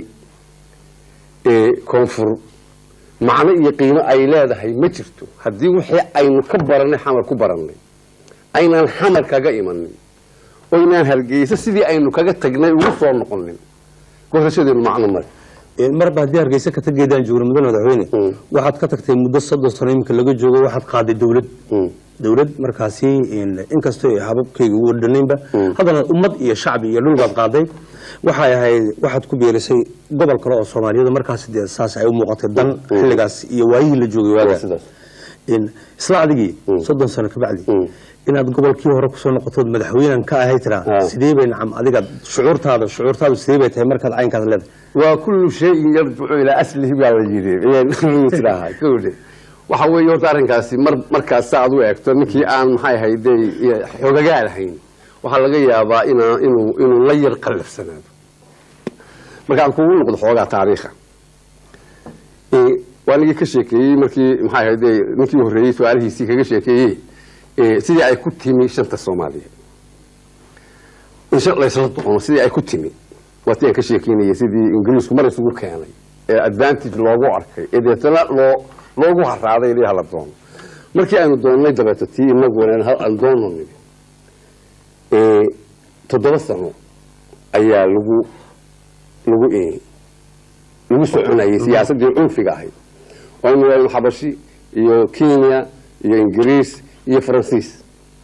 ee koonfur macno iyo qiimo ay leedahay ma jirto haddii wixii aynu ka baranay xamar ku barannay aynaan xamar kaga imanin oynaan hargeysa sidii aynu kaga tagnay ugu soo noqonin goosashadeenu macno male In marba haddii hargeysa ka tageedaan joogno mudane madaxweyne Mm. waxaad ka tagtay muddo soddon sano iminka laga joogo waxaad qaaday dowlad Mm. dowlad markaasi in- inkastoo ay hababkayga ugu dhanaynba haddana ummad iyo shacbi iyo dhul baad qaaday waxay ahayd waxaad ku beerisay gobol kale oo soomaaliyada markaasi dee saas ay u muuqatay dan xilligaas iyo waayihii la joogay waa waaga sidaas in isla adigii soddon sano kabacdi inaad gobolkii hore kusoo noqotood madaxweynan ka ahay tiraa Ah. sidee bay nacam adiga shucuurtaada shucuurtaadu sidee bay tahay markaad caynkaas leedahay waa kullu shayin yarjicu ilaa aslihi baa la yidhi ayaan tidaaha kowde waxa weeye horta arrinkaasi mar markaas sa aad u eegto ninkii aan maxay ahayde xogagaa lahayn waxaa laga yaabaa ina inuu inuu la yar qallafsanaado markaan kugu noqdo xoogaa taariikha ee, waa nigii ka sheekeeyey markii maxay ahayde ninkii horreeyey su-aalihiisii kaga sheekeeyey ee, sidii ay ku timi shanta soomaaliyeed in shan laysla doono sidii ay ku timi waa tii aan ka sheekeynayay sidii ingiriisku mar isugu keenay ee advantage loogu arkay ee deetana loo loogu haraaday ilaa hala doono markii aynu doonnay dabeeto tii inaguna hal aan doono nidi ee, toddoba sano ayaa lagu lagu ee, lagu soconayay siyaasaddii cunfiga ahayd waynu waynu xabashi iyo kenya iyo ingiriis iyo faransiis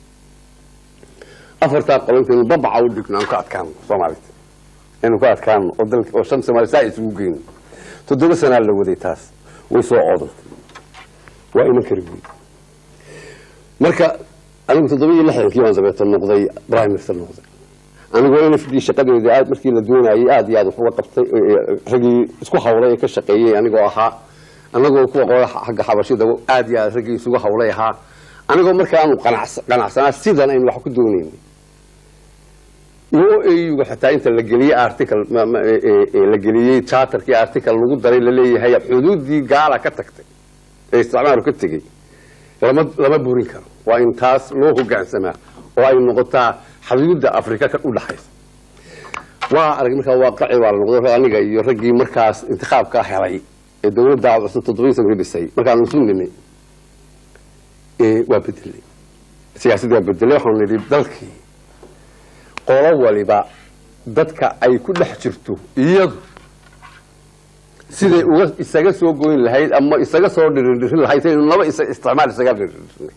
afartaa qolontaynu babaca u dhigno aan ka adkaano soomaalida aynu ka adkaano oo dalka oo shan soomaali saa isugu geyno toddoba sanaa la waday taas way soo coodantay waa iman kari wey marka anigu toddoba iyo lixdankii baan dabeeto noqday prime minister noqday anigoo n f d shaqadeedii aad markii la doonayay aad iyo aad wax uga qabtay raggii isku hawlay ee ka shaqeeyey anigoo ahaa anagoo kuwa qola xagga xabashida aad iyo aad raggii isugu hawlay ahaa anigoo markaanu qanacs- qanacsanaa sidan aynu wax ku doonaynay iyo auga xitaa inta la geliyey article ma- ma- ee- ee- ee la geliyey charterkii article lagu daray laleeyahay xuduudii gaala ka tagtay ee isticmaalu ka tegey lama lama burin karo waa in taas loo hogaansamaa oo ay noqotaa xuduudda afrika ka u dhaxaysa waa arag markaa waaqaci baa la noqday aniga iyo raggii markaas intiqaabkaa helay ee dowladda cusub toddobiyi sanka dhisay markaanu isu nimay ee waa bedelay siyaasadii waa bedelay waxaanu nidhi dalkii qolo waliba dadka ay ku dhex jirto iyadu siday uga isaga soo goyn lahayd ama isaga soo dhiridhirin lahayd saynu laba isa isticmaal isaga dhiridhirinay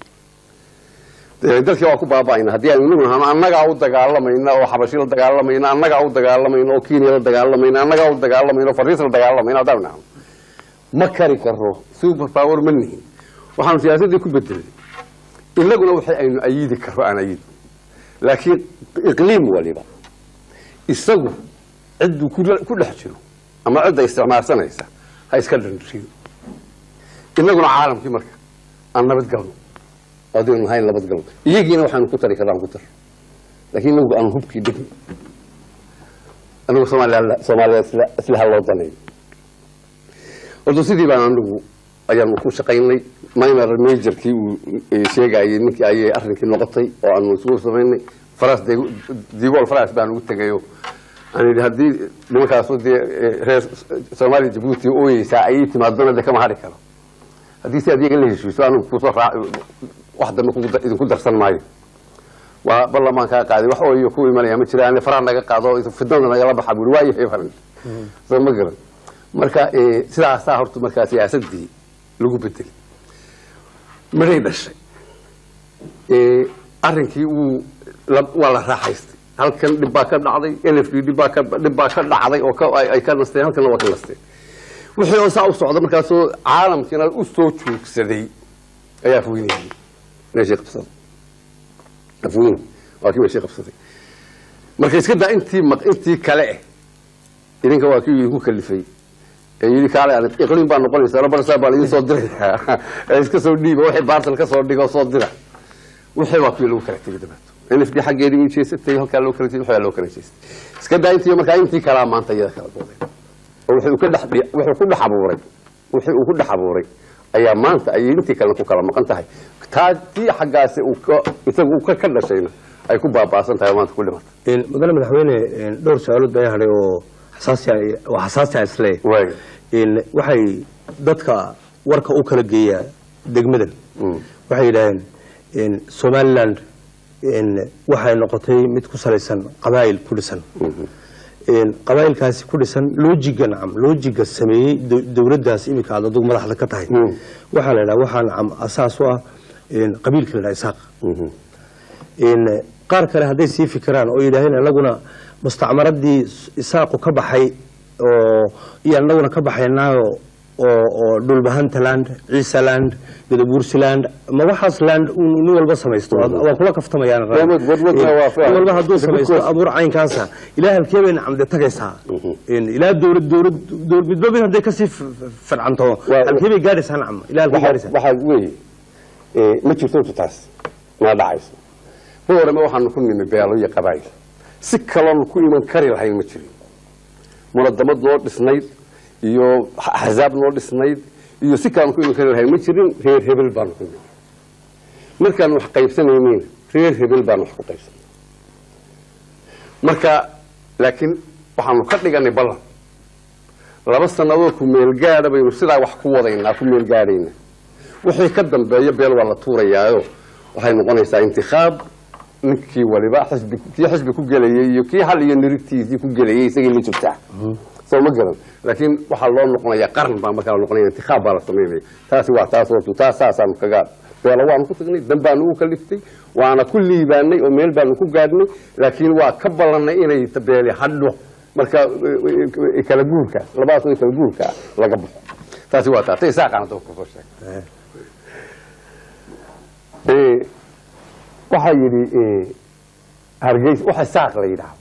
dee dalkii waa ku baaba'ayna haddii aynu inagu nahano annagaa u dagaalamayna oo xabashi la dagaalamayna annagaa u dagaalamayna oo kenya la dagaalamayna annagaa u dagaalamayna oo fariis la dagaalamayna haddaan nahno ma kari karo super power ma nihin waxaanu siyaasaddii ku bedelay inaguna waxay aynu ayidi karo aan ayidi laakiin iqliim waliba isagu cidduu ku- ku dhex jiro ama cidda isticmaalsanaysa ha iska dhandhiyo inaguna caalamkii marka aan nabadgalno adaynu hayn nabadgalno iyagiina waxaanu ku tari karaan ku tar laakiin inagu aan hubkii dhigno anagu soomaaliya soomaaliya isla isla ha loo danayo horta sidii baan anigu ayaanu ku shaqaynay minor majorkii uu eh, sheegayay ninkii ayay arrinkii noqotay oo aanu isugu samaynay faras digool faras baan ugu tegayo aan yidhi haddii nimankaasu dee eh, reer soomaaliya jabuuti ooyeysaa ayay timaadona de kama hadhi karo haddii si adiga la heshiiso anigu kusoo raa wax dambe kugu dar- idinku darsan maayo waa ballamaan kaa qaaday wax ooyo ku imanaya ma jiraan faraha naga qaado fidnada nagala baxa buuri waayahay faran soo ma garan marka eh, sidaasaa horta markaa siyaasadii lagu bedelay midhay dhashay Eh, arrinkii wuu la- waa la raaxaystay halkan dhib baa ka dhacday n f d dhib baa ka dhib baa ka dhacday oo ka- ay ay ka nasteen halkanna waa ka nasteen wixii oo saa u socda markaasoo caalamkiina u soo joogsaday ayaa afweynayay meeshii qabsaday afweyne waa kii meeshii qabsaday marka iska daa intii maq- intii kale eh idinka waa kii idinku kalifay ee yidhi kaale aan iqliim baa noqonaysa labarsaa baa laidin soo diraya ee iska soo dhiiba wixii baartal ka soo dhigo soo dira wixii waa kuwii lagu kala tegay dabeeto n f d xaggeedii way jeesatay halkaa loo kala tegay waxbaa loo kala jeestay iska daa intii markaa intii kalaa maanta iyada kala dooday oo wuxuu ka dhex wuxuu ku dhex abuuray wixii uu ku dhex abuuray ayaa maanta ayay intii kalena ku kala maqan tahay taa tii xaggaasi uu ka isagu uu ka ka dhashayna ay ku baaba'san tahay oo maanta ku dhimatay In mudane madaxweyne in dhowr su-aalood baa hadhay oo xasaasi ah- oo xasaasi ah isle waay in waxay dadka warka u kala geeyaa degmadan Mm. waxay yidhaaheen in somaliland in waxay noqotay mid ku salaysan qabaa'il ku dhisan in qabaa'ilkaasi ku dhisan loojiga nacam loojiga sameeyey dow- dowladdaas iminka aad adugu madaxda ka tahay Mm. waxaa la yidhaha waxaa nacam asaas u ah in qabiilka la yidhaha isaaq in qaar kale hadday sii fikiraan oo yidhaaheen anaguna mustacmaradii isaaqu ka baxay oo iyo anaguna ka baxaynaayo oo oo dhulbahantaland ciisaland gadabuursiland ma waxaas land uu nin walba samaysto waa waa kula kaftamayaan Wadwad- wadwadna waa faham. nin walba hadduu samaysto Because- abuur caynkaasa ilaa halkee bayna camde tagaysaa In ilaa dowlad dowlad dowlad midba mid hadday kasii f- f- fircanto Waa- halkee bay gaadhaysaa nacam ilaa halkee gaadhaysaa waxaa weeye eh, ma jirto intu taas maa dhacayso boorame waxaanu ku nimi beelo iyo qabaayil si kaloonu ku iman kari lahayn ma jirin munadamad noo dhisnayd iyo axsaab noo dhisnayd iyo si kaloonu ku iman kari lahayn ma jirin reer hebel baanu ku nimi markaanu wax qaybsanaynin reer hebel baanu wax ku qaybsanay marka laakiin waxaanu ka dhiganay ballan laba sannadood ku meelgaadha baynu sidaa wax ku wadaynaa ku meelgaadhayna wixii ka dambeeya beel waa la tuurayaayo waxay noqonaysaa intikhaab ninkii waliba xisbi kii xisbi ku gelayay iyo kii hal iyo nirigtiisii ku gelayay isagii la jirtaa soo ma garan laakiin waxaa loo noqonayaa qaran baa markaa noqonaya intikhaab baa la samaynaya taasi waa taas hortu taas saasaanu kaga beelo waanu ku tagnay dan baanu u kaliftay waana ku liibaanay oo meel baanu ku gaadhnay laakiin waa ka ballanay inay beeli hadho marka eh, eh, kala guurka labadaas way kala guurka laga baxo taasi waa taas isaaqaana dadka kusoo sheegay Eh, waxaa yidhi eh, hargeys waxa saaq la yidhaahdo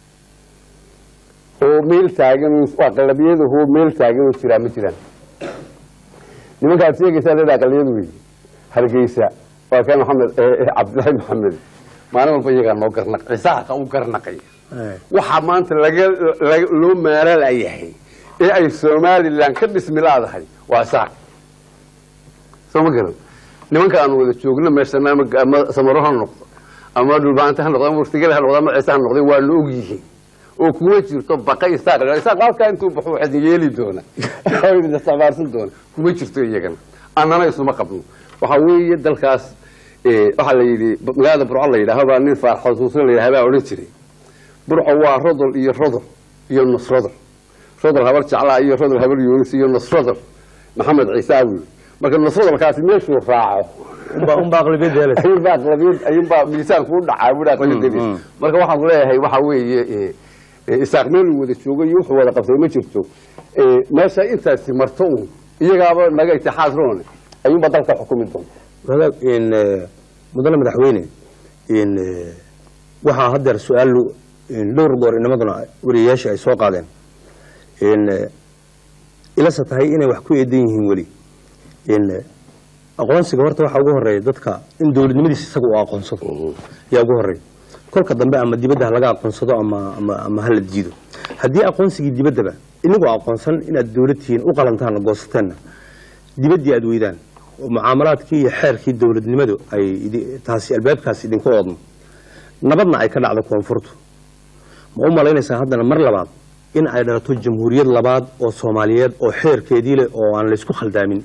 oo meel taagan waa qalabiyadahoo meel taagan oo jiraa ma jiraan nimankaad sheegaysaa leeda aqaliyadu wey hargeysa waa kan maxamed eh, eh, cabdilaahi maxamed maalin walba iyagaa noo garnaqay saaqa u garnaqay waxaa maanta laga laga- loo maaralayahay ee ay somalilan ka dhismi laadahay waa saaq soo ma garan nimanka aan wada joogno meeshana ama ama samaro ha noqdo ama dhulbaanta ha noqdo ama wurtigale ha noqdo ama ciise ha noqdo waa la og yihiin oo kuma jirto baqa isaaq isaaq halkaa intuu baxo waxaad yeeli doona oo idin isticmaalsan doona kuma jirto iyagana annana isuma qabno waxaa weeye dalkaas eh, waxaa la yidhi magaalada burco la yidhaaho baa nin faar xusuusin la yidhaha baa odhan jiray burco waa rodol iyo rodol iyo nusrodol rodol habar jeclaa iyo rodol habar yoonis iyo nusrodol maxamed ciisaawi marka nusrodolkaasi meeshuu raaco unbaa unbaa aqlabiyadda helaysa ayuunbaa aqlabiyad ayuunbaa miisaanku u dhacaa buu aqlabiyadiis marka waxaan leeyahay waxa weeye eh, eh, isaaq meel uu wada joogo iyo wuxuu wada qabtay ma jirto Eh, meesha intaasi marto uun iyagaaba naga itixaad roone ayuunbaa dalka xukumi doonta wadaag in eh, mudane madaxweyne in eh, waxaa haddeer su-aal in dhowr goor inamaduna wariyayaasha ay soo qaadeen in eh, ilase tahay inay wax ku eedan yihiin weli in eh, aqoonsiga horta waxaa ugu horeeya dadka in dowladnimadiisa isaga uu aqoonsado yaa ugu horeeya kolka dambe ama dibadda ha laga aqoonsado ama ama ama hala diido haddii aqoonsigii dibaddaba inagoo aqoonsan inaad dowlad tihiin u qalantaanna goosateenna dibaddii aad weydaan oo mucaamalaadkii iyo xeerkii dowladnimadu ay idi- taasi albaabkaas idinku oodmo nabadna ay ka dhacdo koonfurtu ma u malaynaysaa haddana mar labaad in ay dhalato jamhuuriyad labaad oo soomaaliyeed oo xeerkeedii leh oo aan laysku khaldaamin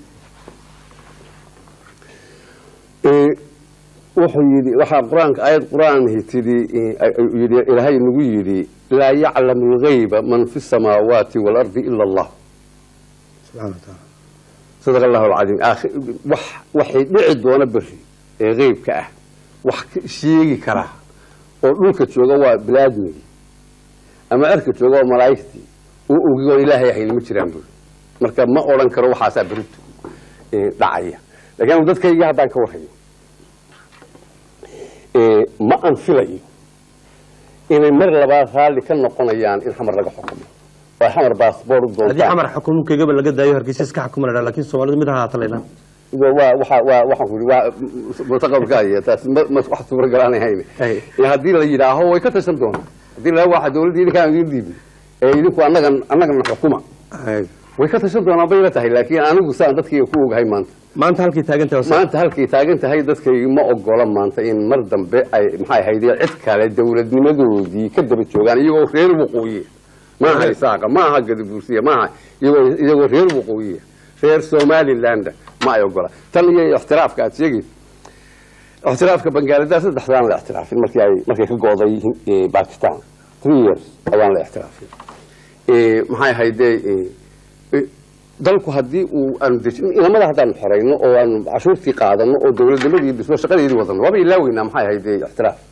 Eh, wuxuu yidhi waxaa qur-aanka aayad qur-aanhi tidhi eh, ay- ay- yidhi ilaahay nagu yidhi laa yaclamu lgayba man fi samaawaati waalardi ila allah subxana wataala sadaqa allahu alcadiim Aakhi- wax waxay dhici doona berri ee qeybka ah wax ka- sheegi karaa oo dhulka jooga waa bilaadmigi ama erka jooga waa malaa'igtii oo ogigoon ilaahay ahayn ma jiraan buri marka ma odhan karo waxaasaa berito eh, dhacaya laakiin anu dadkayga haddaan ka warhayo eh, ma aan filayo inay mar labaad raalli ka noqonayaan in xamar laga xukumo oo ay xamar baasboor u haddii doontaan xamar xukunkegaba laga daayo hargeysa iska xukuma la lakin soomaalidu mid ahaata laydhaan waa waa waxa waa waxaan ku yidhi waa mutaqabalka iyo taas ma ma wax suuragal aan ahayn Ay. ee haddii la yidhaaho way ka tashan doonaa haddii la waxa dawladda idinkaan idin dhiibin ee idinku annagan annagana xukuma way ka tashan doonaa bay la tahay laakiin anigu saan dadkayga ku ogahay maanta maanta halkii taagantahay waa maanta halkay taagan tahay dadkayga ma ogola maanta in mar dambe ay maxay ahayd cid kale dawladnimadoodii ka daba joogaan iyagoo reer waqooyi maaha isaaqa maaha gadabuursiya maaha iyagoo iyagoo reer waqooyiya reer somaliland ma ay ogola tan iyo ixtiraafka aad sheegaysa ixtiraafka bangaladesh saddexdaan la ixtiraafin markii ay markay ka go'day eh, Pakistan three years ayaan la ixtiraafin Eh, maxay ahayde eh, eh, dalku haddii uu aanu dejin inamada haddaanu xorayno oo aanu cashuurtii qaadano oo dowladnimadii dhismo shaqadeedii wadano waaba ilaaweynaa maxay ahayde ixtiraaf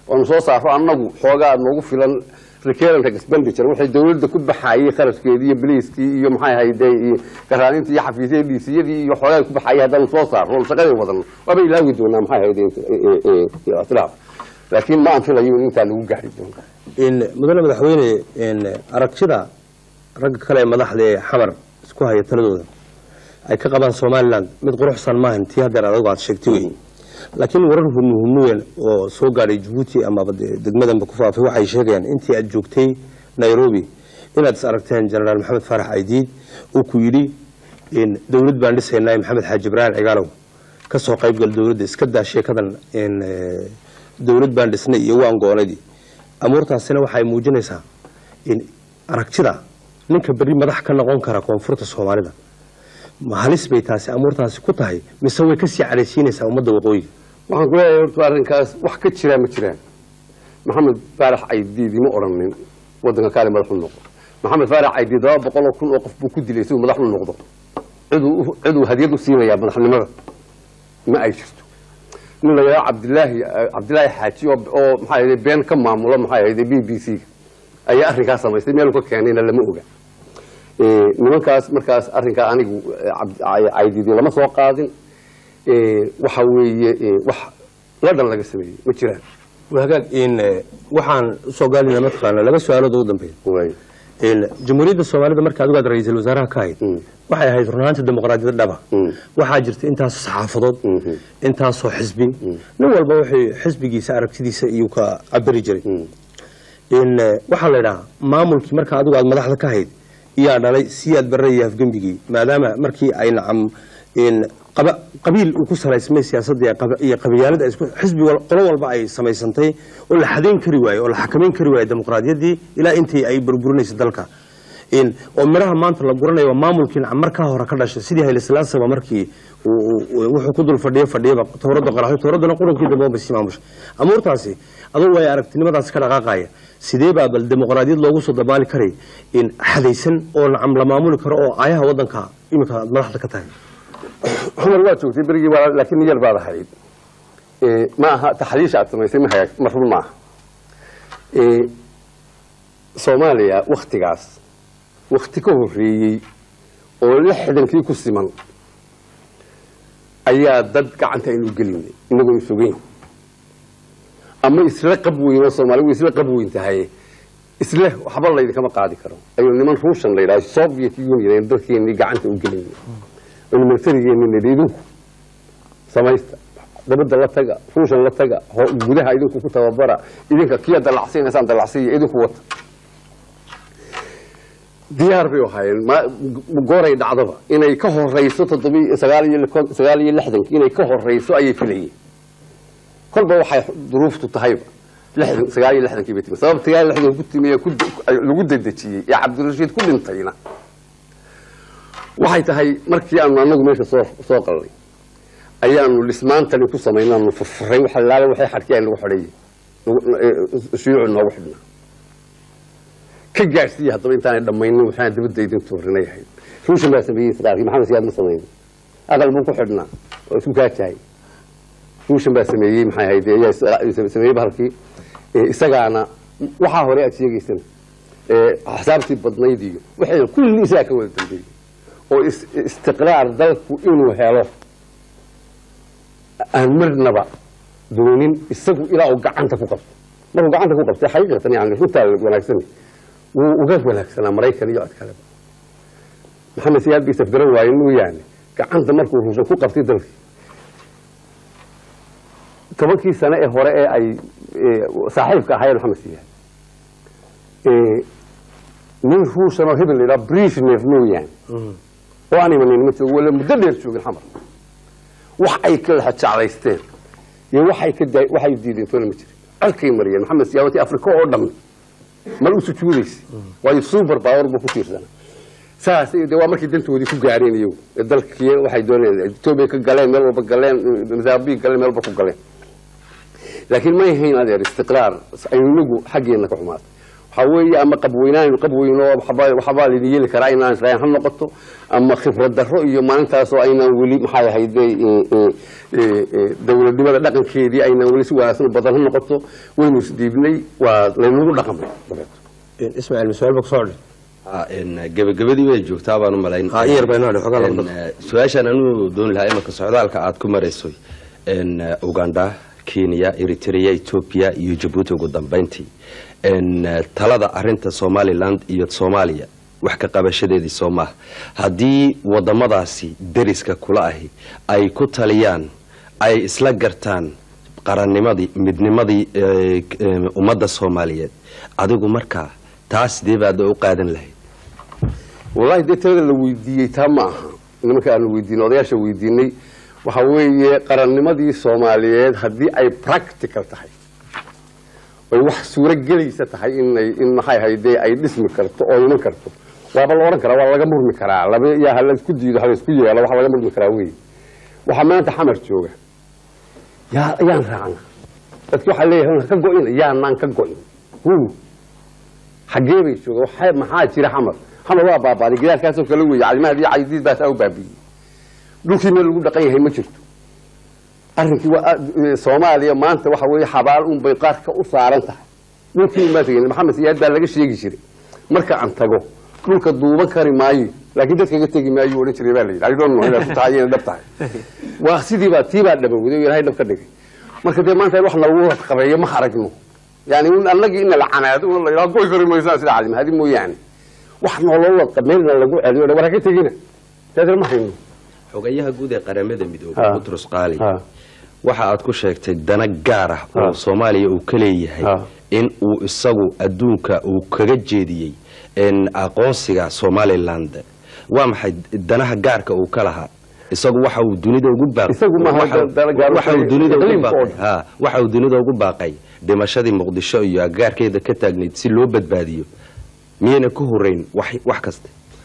oonu soo saaro annagu xoogaa noogu filan recurrent expenditure waxay dawladda ku baxaayey kharashkeedii iyo biliiskii iyo maxay ahayde iyo garaanintii iyo xafiisyadii dhiisiyadii iyo xoogaa ku baxaayey haddaanu soo saarno oonu shaqadii wadano waaba ilaawi doonaa maxay ahayde ictiraaf laakiin ma aan filayo in intaa lagu gaari doono in mudane madaxweyne in aragtida ragga kale ee madaxda ee xamar isku haya taladooda ay ka qabaan somaliland mid quruxsan maahan tii haddeer adagu aad sheegtay wey laakiin warar hunu hunuyan oo soo gaadhay jabuuti amaba dee degmadanba ku faafay waxay sheegayaan intii aad joogtay nairobi inaad is aragteen jenaraal maxamed faarax aydiid uu ku yidhi in dowlad baan dhisaynaa maxamed xaaji ibraahim cigaalow ka soo qaybgal dowladda iska daa sheekadan in dowlad baan dhisnay iyo waan goonadii amuurtaasina waxay muujinaysaa in aragtida ninka berri madax ka noqon kara koonfurta soomaalida ma halis bay taasi amuurtaasi ku tahay mise way kasii cadhaysiinaysaa ummadda waqooyiga waxaan ku leeyahay horta arrinkaas wax ka jiraa ma jiraan maxamed faarax caydiidi ma odhanin waddanka kaale madax u noqdo maxamed faarax caydiid laba boqol oo kun oo qof buu ku dilay si uu madax u noqdo ciduu ciduu hadiyad u siinayaa madaxnimada ma ay jirto nin la yidhaha cabdilaahi cabdilaahi xaaji oo oo maxaa yidhi been ka maamulo maxaa yidhi b b c ayaa arrinkaas samaystay meeluu ka keenayna lama oga nimankaas markaas arrinkaa anigu caydiidi lama soo qaadin waxa weeye wax la dhan laga sameeyey ma jiraan hagaag in waxaan usoo gaalina mataqaana laba su-aalood ugu dambeeya waay in jamhuuriyadda soomaalida marka adigu aad ra-iisul wasaaraha ka ahayd waxay ahayd runaanta dimuqraadiyad dhaba waxaa jirta intaasoo saxaafadood intaasoo xisbi nin walba wuxuu xisbigiisa aragtidiisa iyuu ka cabiri jiray in waxaa la idhahaa maamulkii marka adigu aad madaxda ka ahayd iyaa dhalay siyaad barre iyo afgembigii maadaama markii ay nacam in qaba- qabiil uu ku salaysmay siyaasadda iyo qaba- iyo qabyaalada isku xisbi wal- qolo walba ay samaysantay oo la xadayn kari waayo oo la xakamayn kari waayo dimuqraadiyaddii ilaa intii ay burburinaysa dalka in oo midhaha maanta la guranayo waa maamulkii nacam markaa hore ka dhashay sidii hayle silaasaba markii uu- uu- wuxuu ku dul fadhiyo fadhiyaba towradda qaraxyo towraddana qurankii dambe oo basii maamusha amuurtaasi adugu way aragtinimadaasi ka dhaqaaqaya sidee baa bal dimuqraadiyad loogu soo dabaali karay in xadaysan oo nacam la maamuli karo oo aayaha waddanka iminka aad madaxda ka tahay cumar waa joogtay berigii waa laakiin niyar baad ahayd Eh, ma aha taxliisha aad samaysay ma hagaag ma run maaha Eh, soomaaliya waktigaas wakti ka horreeyey oo lixdankii ku siman ayaa dad gacanta aynu gelinay inagoo isogeyn ama isla qab weyn oo soomaali way isla qab weyn tahay isle waxba laydinkama qaadi karo ayuu niman ruushan la yidhaha soviet union aynu dalkeenii gacanta u gelinay aynu militarigeeni nidhi idinku samaysta dabadda la taga ruushan la taga ho- gudaha idinku ku tababara idinka kiya dalacsinaysaan dalacsiya idinku wata diyaar bay ahaayeen ma- gooray dhacdaba inay ka horeyso toddobi sagaal iyo lix- sagaal iyo lixdankii inay ka horeyso ayay filayeen kolba waxay duruuftu tahayba lixdan sagaal iyo lixdankii bay timi sabab sagaal iyo lixdan ku timi ee ku- ay- lagu dedejiyey ee cabdirashiid ku dhintayna waxay tahay markii aanu anagu meesha soo soo qalnay ayaanu dhismaantani ku samaynay aanu furfuray waxa laala waxay xadhkii ay nagu xidhayeen nagu- ee, shuyuucu noogu xidhnaa ka gaadhsiiya haddaba intaanay dhammaynin waxaan dabadda idin tuurinay ahayd ruushan baa sameeyey israarkii maxamed siyaad ma samaynin aqal buu ku xidhnaa oo isku kaajahay ruushan baa sameeyey maxay ahayd ayaa is- sameeyey bahalkii Ee, isagaana waxaa hore aad sheegaysana ee, axsaabtii badnayd iyo waxayna kulli isagaa ka wada dambeeyey oo is- istiqraar dalku inuu helo aan marnaba doonin isagu ilaa uu gacanta ku qabto markuu gacanta ku qabtay xaqiiqatan yani runtaa wanaagsan wuu uga wanaagsanaa maraykan iyo cod kaleba maxamed siyaad bay safgaran waayeen mooyaane gacanta markuu ruushan ku qabtay dalkii tobankii sane ee hore ee ay ee, saaxiibka ahaayeen maxamed siyaad ee, nin ruushan oo hebel la yidhaha brishnev mooyaane oo aan imanin ma joogo wala muddo dheer joogin xamar wax ay ka jeclaysteen iyo waxay ka daa- waxay diideen toona ma jirin colkay mariyeen maxamed siyaawati afrika oo dhan mal u sujuudaysa waayo super power buu ku tiirsana saas de waa markii dantoodii ku gaareen iyagu ee dalkii waxay doonayeen etoobiya ka galeen meel walba galeen mozambique galeen meel walba ku galeen laakiin may hayn adeer istiqraar aynu inagu xaggeena ka xumaatay waxaa weeye ama qabweynaan qabweyno waxbaa waxbaa laydin yeeli karaa inaan israa'iil ha noqoto ama khibrad darro iyo maalintaasoo aynaan weli maxay ahayde dowladnimada dhaqankeedii aynaan weli si wanaagsan u badan ha noqoto waynu isdhiibnay waa laynagu dhaqamay dabeeto ismaaciil masuaal ba kusoo Ah, een, gebagabadii bay joogtaa baan u malayn Ah, in yar baa inoo dhi, xogaa laba Een, daqiiqo. eh, su-aashaan anuu dooni lahaa imanka socdaalka aad ku marayso een, eh, uganda kenya eritrea etoobiya iyo jabuuti ugu dambeyntii een, eh, talada arinta somaliland iyo soomaaliya wax ka qabashadeedii soo maaha haddii wadamadaasi deriska kula ahi ay ku taliyaan ay isla gartaan qarannimadii midnimadii eh, eh, ummadda soomaaliyeed adigu markaa taas sidee baad u qaadan lahayd wallaahi dee talada la weydiiyey taa ma aha nimanka aanu weydiinay odayaasha weydiinay waxa weeye qarannimadii soomaaliyeed haddii ay practical tahay ay wax suuro gelaysa tahay inay in maxay ahaydee ay dhismi karto oo iman karto waaba la odhan karaa waa laga murmi karaa laba yaa ha laisku diido ha laisku yeelo waxa laga murmi karaa wey waxaa maanta xamar jooga yaa yaan raacna dadki waxaa leeyahay ka go-ina yaanaan ka go-in hu xaggee bay jooga waxa- maxaa jira xamar xamar waa baabaaday gidaarkaasoo kale weeye calimahadii caydiid baasaa u baabiiyey dhulkii meel lagu dhaqan yahay ma jirto arrinkii waa eh, soomaaliya maanta waxa weeye xabaal un bay qaarka u saaran tahay dhulkii ma tegin maxamed siyaad baa laga sheegi jiray marka aan tago dhulka duuban kari maayo laakiin dadka iga tegi maayo odhan jiray baa la yidhi I don't know inaad ku tahay inay dhab tahay waa sidii baa tii baa dhabowday oo ilaahay dhab ka dhigay marka dee maanta in wax nalagu qabeeyo ma aragno yani un annagii ina la canaado una la yidhaha goy kari maysaan sida calimahadi mooyaane wax nooloo qabeelna lagu celiyo war ha ka tegina taasna ma hayno xogayaha guud ee qaramada midoobay Ha. butros qaali Ha. waxa aad ku sheegtay dana gaar ah oo Ha. soomaaliya uu ka leeyahay Ha. in uu isagu adduunka uu kaga jeediyey in aqoonsiga somaliland waa maxay danaha gaarka uu ka lahaa isagu waxa uu dunida ugu baaqay Isagu maaha waxa- dana gaar waxa uu waxay- dunida ugu iqliimka oo baaqay dhan. ha waxa uu dunida ugu baaqay dhimashadii muqdisho iyo agaarkeeda ka taagnayd si loo badbaadiyo miyayna ku horeyn wax wax kasta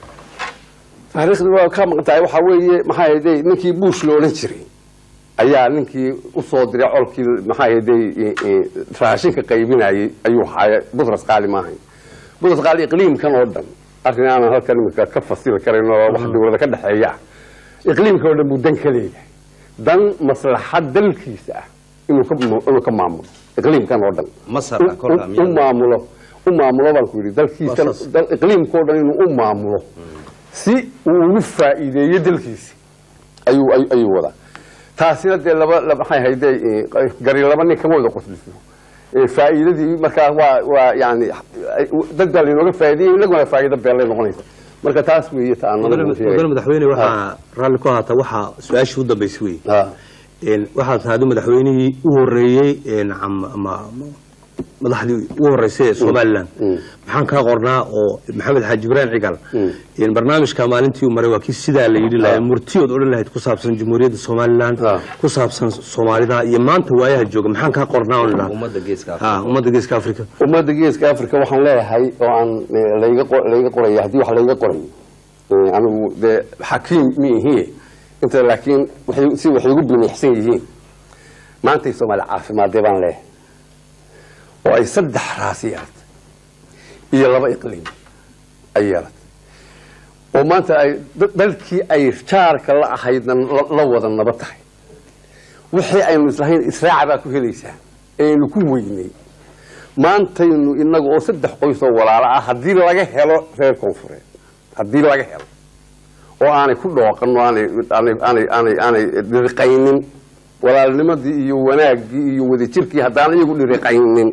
taariikhdu waa ka maqan tahay waxaa weeye maxaa ahayday ninkii buush la odhan jiray ayaa ninkii usoo diray colkii maxaa ahayday raashinka qaybinayay ayuu haya butras qaali maahayn butras qaali iqliimkan oo dhan arrin aanan halkan imika ka fasili karayn oo wax dowlada ka dhexeeya ah iqliimkan oo dhan buu dan ka leeyahay dan maslaxad dalkiisa ah inuu ka inuu ka maamulo iqliimkan oo dhan masar ah kolkaa u miyaa maamulo u maamulo baan ku yidhi dalkiisa Waa saas. dal- iqliimkao dhan inuu u maamulo si uu ugu faa'iideeyo dalkiisi ayuu ay- ayuu wadaa taasina dee laba laba- maxay hayde gari laba nin kama wada qosliso Eh, faa'iidadii markaa waa waa yani ay- dad baa lainooga faa'iideeyay inaguna faa'iido beelay noqonaysa marka taas weeye ta aan mudane madaxweyne waxaa raalli ku ahaata waxaa su-aashii u dambaysay wey Ah. Een, waxaad tahay madaxweynihii u horeeyey een, am- ama- ama madaxdii ugu horeysay ee somalilan Mm. maxaan kaa qornaa oo maxamed xaaji ibraahim cigal Mm. een, barnaamijka maalintii uu maray waa kii sidaa la yidhi lahaa murtiyood odhan lahayd ku saabsan jamhuuriyadda somalilan Ah. ku saabsan soomaalida iyo maanta waayaha jooga maxaan kaa qornaa oo idhaha ummadda geeska ha ummadda geeska africa ummadda geeska africa waxaan leeyahay oo aan eh, layga qo- layga qoraya haddii wax layga qorayo eh, anigu dee xakiim mi ihiye inta laakiin waxay si waxay igu binixsan yihiin maantay soomaali caafimaadee baan leeyahay oo ay saddex raasi yeelatay iyo laba iqliim ay yeelatay oo maanta ay da- dalkii ay jaarka la ahaydna la- la wada naba tahay wixii aynu islahayn israaca baa ku helaysaa eaynu ku weynay maantaynu inaga oo saddex qoys oo walaalo ah haddii laga helo reer koonfureed haddii laga helo oo aanay ku dhooqan oo aanay aanay aanay aanay aanay dhiriqaynin walaalnimadii iyo wanaaggii iyo wadajirkii haddaan iyagu dhiriqaynin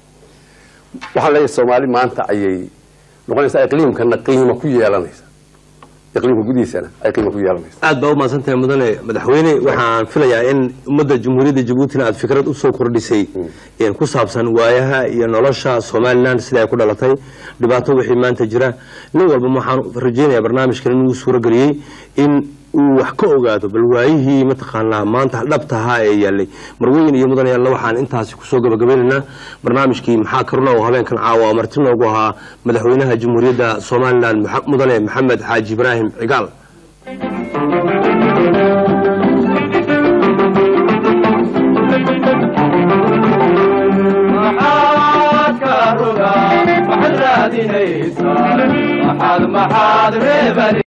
waxaan leeyahay soomaali maanta ayay noqonaysaa iqliimkana qiimo ku yeelanaysa iqliimka gudihiisana ay qiimo ku yeelanaysa aad baa u mahadsantahay mudane madaxweyne waxaan filayaa in ummadda jamhuuriyadda jabuutina aad fikrad usoo kordhisay een ku saabsan waayaha iyo nolosha somalilan sida ay ku dhalatay dhibaato wixii maanta jira nin walba waxaan rajaynayaa barnaamijkan inuu suurageliyey in uu wax ka ogaado bal waayihii mataqaanaa maanta dhabtahaa ee yaalay marweyn iyo mudan yaalla waxaan intaasi kusoo gabagabaynaynaa barnaamijkii maxaa karuna oo habeenkan caawa marti noogu ahaa madaxweynaha jamhuuriyadda somalilan Maxa- mudane maxamed xaaji ibraahim cigaal maxaa ka roga maxaad reebani